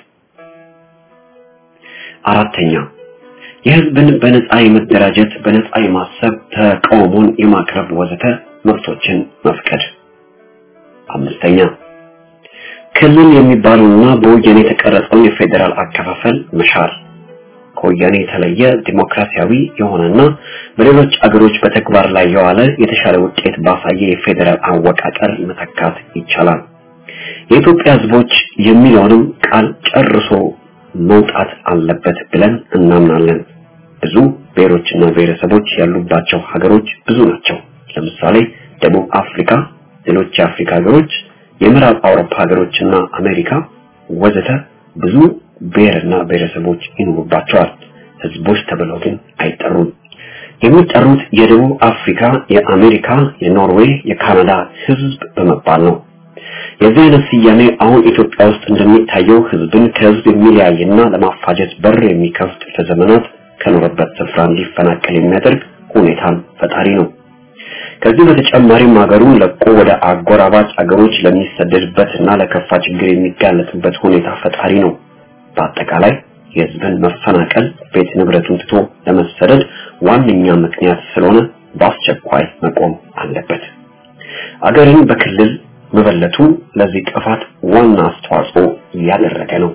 Speaker 5: አራተኛ የህዝብን በነፃ የመደራጀት በነፃ የማሰብ ተቃውሞን የማቅረብ ወዘተ መብቶችን መፍቀድ። አምስተኛ ክልል የሚባለውና በወያኔ የተቀረጸውን የፌዴራል አከፋፈል መሻር ከወያኔ የተለየ ዲሞክራሲያዊ የሆነና በሌሎች አገሮች በተግባር ላይ የዋለ የተሻለ ውጤት ባሳየ የፌዴራል አወቃቀር መተካት ይቻላል። የኢትዮጵያ ህዝቦች የሚለውንም ቃል ጨርሶ መውጣት አለበት ብለን እናምናለን። ብዙ ብሔሮችና ብሔረሰቦች ያሉባቸው ሀገሮች ብዙ ናቸው። ለምሳሌ ደቡብ አፍሪካ፣ ሌሎች የአፍሪካ ሀገሮች፣ የምዕራብ አውሮፓ ሀገሮችና አሜሪካ ወዘተ ብዙ ብሔርና ብሔረሰቦች ይኖሩባቸዋል። ህዝቦች ተብለው ግን አይጠሩም። የሚጠሩት የደቡብ አፍሪካ፣ የአሜሪካ፣ የኖርዌይ፣ የካናዳ ህዝብ በመባል ነው። የዚህ አይነት ስያሜ አሁን ኢትዮጵያ ውስጥ እንደሚታየው ህዝብን ከህዝብ የሚለያይና ለማፋጀት በር የሚከፍት ለዘመናት ከኖረበት ስፍራ እንዲፈናቀል የሚያደርግ ሁኔታን ፈጣሪ ነው። ከዚህ በተጨማሪም ሀገሩን ለቆ ወደ አጎራባች አገሮች ለሚሰደድበትና ለከፋ ችግር የሚጋለጥበት ሁኔታ ፈጣሪ ነው። በአጠቃላይ የህዝብን መፈናቀል ቤት ንብረቱን ትቶ ለመሰደድ ዋነኛ ምክንያት ስለሆነ በአስቸኳይ መቆም አለበት። አገርን በክልል መበለቱ ለዚህ ጥፋት ዋና አስተዋጽኦ እያደረገ ነው።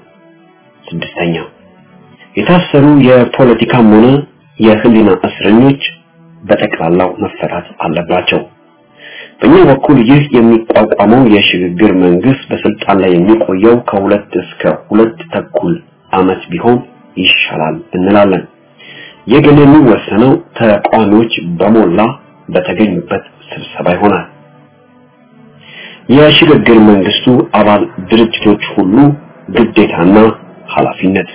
Speaker 5: ስድስተኛ የታሰሩ የፖለቲካም ሆነ የህሊና እስረኞች በጠቅላላው መፈታት አለባቸው። በእኛ በኩል ይህ የሚቋቋመው የሽግግር መንግስት በስልጣን ላይ የሚቆየው ከሁለት እስከ ሁለት ተኩል ዓመት ቢሆን ይሻላል እንላለን። ይህ ግን የሚወሰነው ተቃዋሚዎች በሞላ በተገኙበት ስብሰባ ይሆናል። የሽግግር መንግስቱ አባል ድርጅቶች ሁሉ ግዴታና ኃላፊነት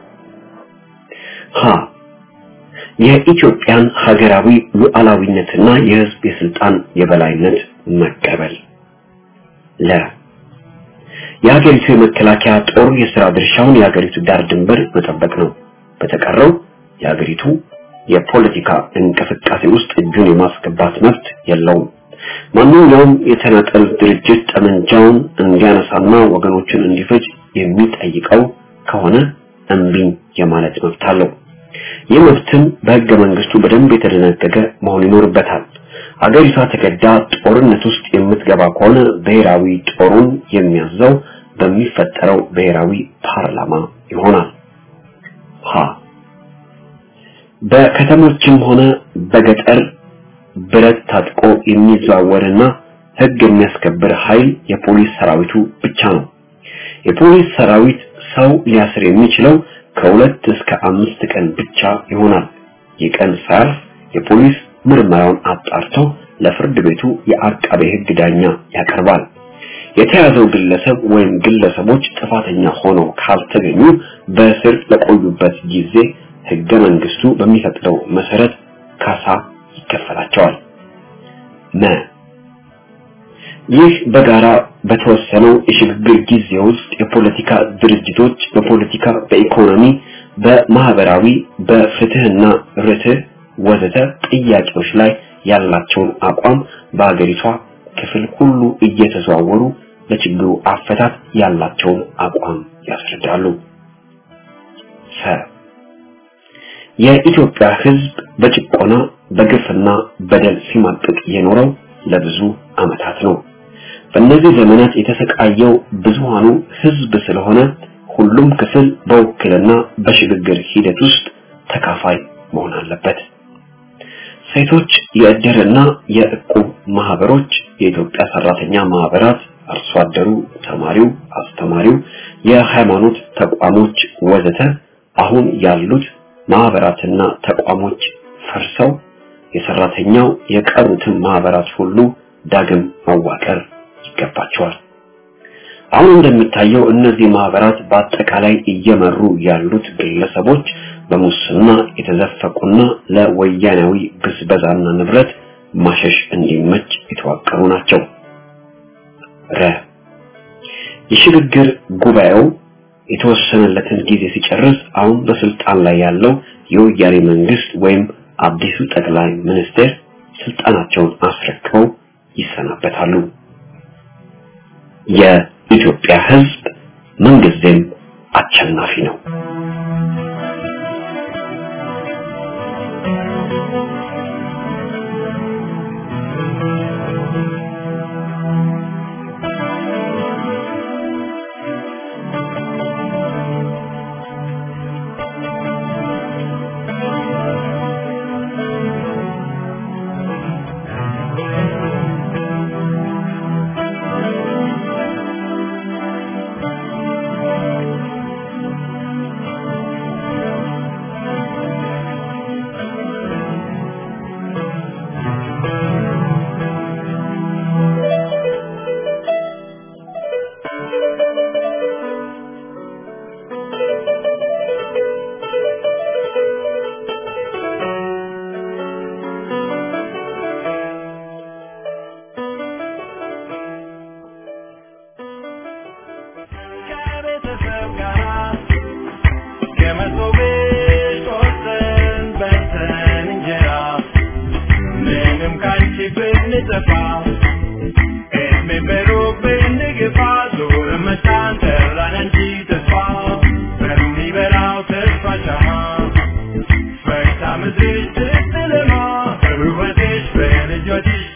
Speaker 5: ሀ የኢትዮጵያን ሀገራዊ ሉዓላዊነትና የህዝብ የስልጣን የበላይነት መቀበል ለ የሀገሪቱ የመከላከያ ጦር የሥራ ድርሻውን የሀገሪቱ ዳር ድንበር መጠበቅ ነው። በተቀረው የሀገሪቱ የፖለቲካ እንቅስቃሴ ውስጥ እጁን የማስገባት መብት የለውም። ማንኛውም የተናጠል ድርጅት ጠመንጃውን እንዲያነሳና ወገኖችን እንዲፈጅ የሚጠይቀው ከሆነ እምቢኝ የማለት መብት አለው። ይህ መብትም በህገ መንግስቱ በደንብ የተደነገገ መሆን ይኖርበታል። አገሪቷ ተገዳ ጦርነት ውስጥ የምትገባ ከሆነ ብሔራዊ ጦሩን የሚያዘው በሚፈጠረው ብሔራዊ ፓርላማ ይሆናል። ሀ በከተሞችም ሆነ በገጠር ብረት ታጥቆ የሚዘዋወርና ህግ የሚያስከብር ኃይል የፖሊስ ሰራዊቱ ብቻ ነው። የፖሊስ ሰራዊት ሰው ሊያስር የሚችለው ከሁለት እስከ አምስት ቀን ብቻ ይሆናል። ይህ ቀን ሳያልፍ የፖሊስ ምርመራውን አጣርቶ ለፍርድ ቤቱ የአቃቤ ህግ ዳኛ ያቀርባል። የተያዘው ግለሰብ ወይም ግለሰቦች ጥፋተኛ ሆነው ካልተገኙ በእስር ለቆዩበት ጊዜ ህገ መንግስቱ በሚፈቅደው መሰረት ካሳ ይከፈላቸዋል። መ ይህ በጋራ በተወሰነው የሽግግር ጊዜ ውስጥ የፖለቲካ ድርጅቶች በፖለቲካ፣ በኢኮኖሚ፣ በማህበራዊ፣ በፍትህና ርትዕ ወዘተ ጥያቄዎች ላይ ያላቸውን አቋም በአገሪቷ ክፍል ሁሉ እየተዘዋወሩ ለችግሩ አፈታት ያላቸውን አቋም ያስረዳሉ። ሰ የኢትዮጵያ ህዝብ በጭቆና በግፍና በደል ሲማቅቅ የኖረው ለብዙ ዓመታት ነው። በእነዚህ ዘመናት የተሰቃየው ብዙሃኑ ህዝብ ስለሆነ ሁሉም ክፍል በውክልና በሽግግር ሂደት ውስጥ ተካፋይ መሆን አለበት። ሴቶች የእድርና የእቁብ ማህበሮች፣ የኢትዮጵያ ሰራተኛ ማህበራት፣ አርሶ አደሩ፣ ተማሪው፣ አስተማሪው፣ የሃይማኖት ተቋሞች ወዘተ አሁን ያሉት ማህበራትና ተቋሞች ፈርሰው የሰራተኛው የቀሩትን ማህበራት ሁሉ ዳግም መዋቀር ይገባቸዋል። አሁን እንደሚታየው እነዚህ ማህበራት በአጠቃላይ እየመሩ ያሉት ግለሰቦች በሙስና የተዘፈቁና ለወያናዊ ብዝበዛና ንብረት ማሸሽ እንዲመች የተዋቀሩ ናቸው። ረ የሽግግር ጉባኤው የተወሰነለትን ጊዜ ሲጨርስ አሁን በስልጣን ላይ ያለው የወያኔ መንግስት ወይም አዲሱ ጠቅላይ ሚኒስትር ስልጣናቸውን አስረክበው ይሰናበታሉ። የኢትዮጵያ ህዝብ ምንጊዜም አሸናፊ ነው።
Speaker 4: ከቤተሰብ ጋር ከመሶብ ቆርሰን በልተን እንጀራ ምንም ካንቺ ብንጠፋ እድሜ በሩቅ ብንግፋ ዞረን መጣን ጠራን እንጂ ተስፋ በሚበራው ተስፋ ሻማ ፈክታ ምድርሽ ስትለማ በውበትሽ በልጆችሽ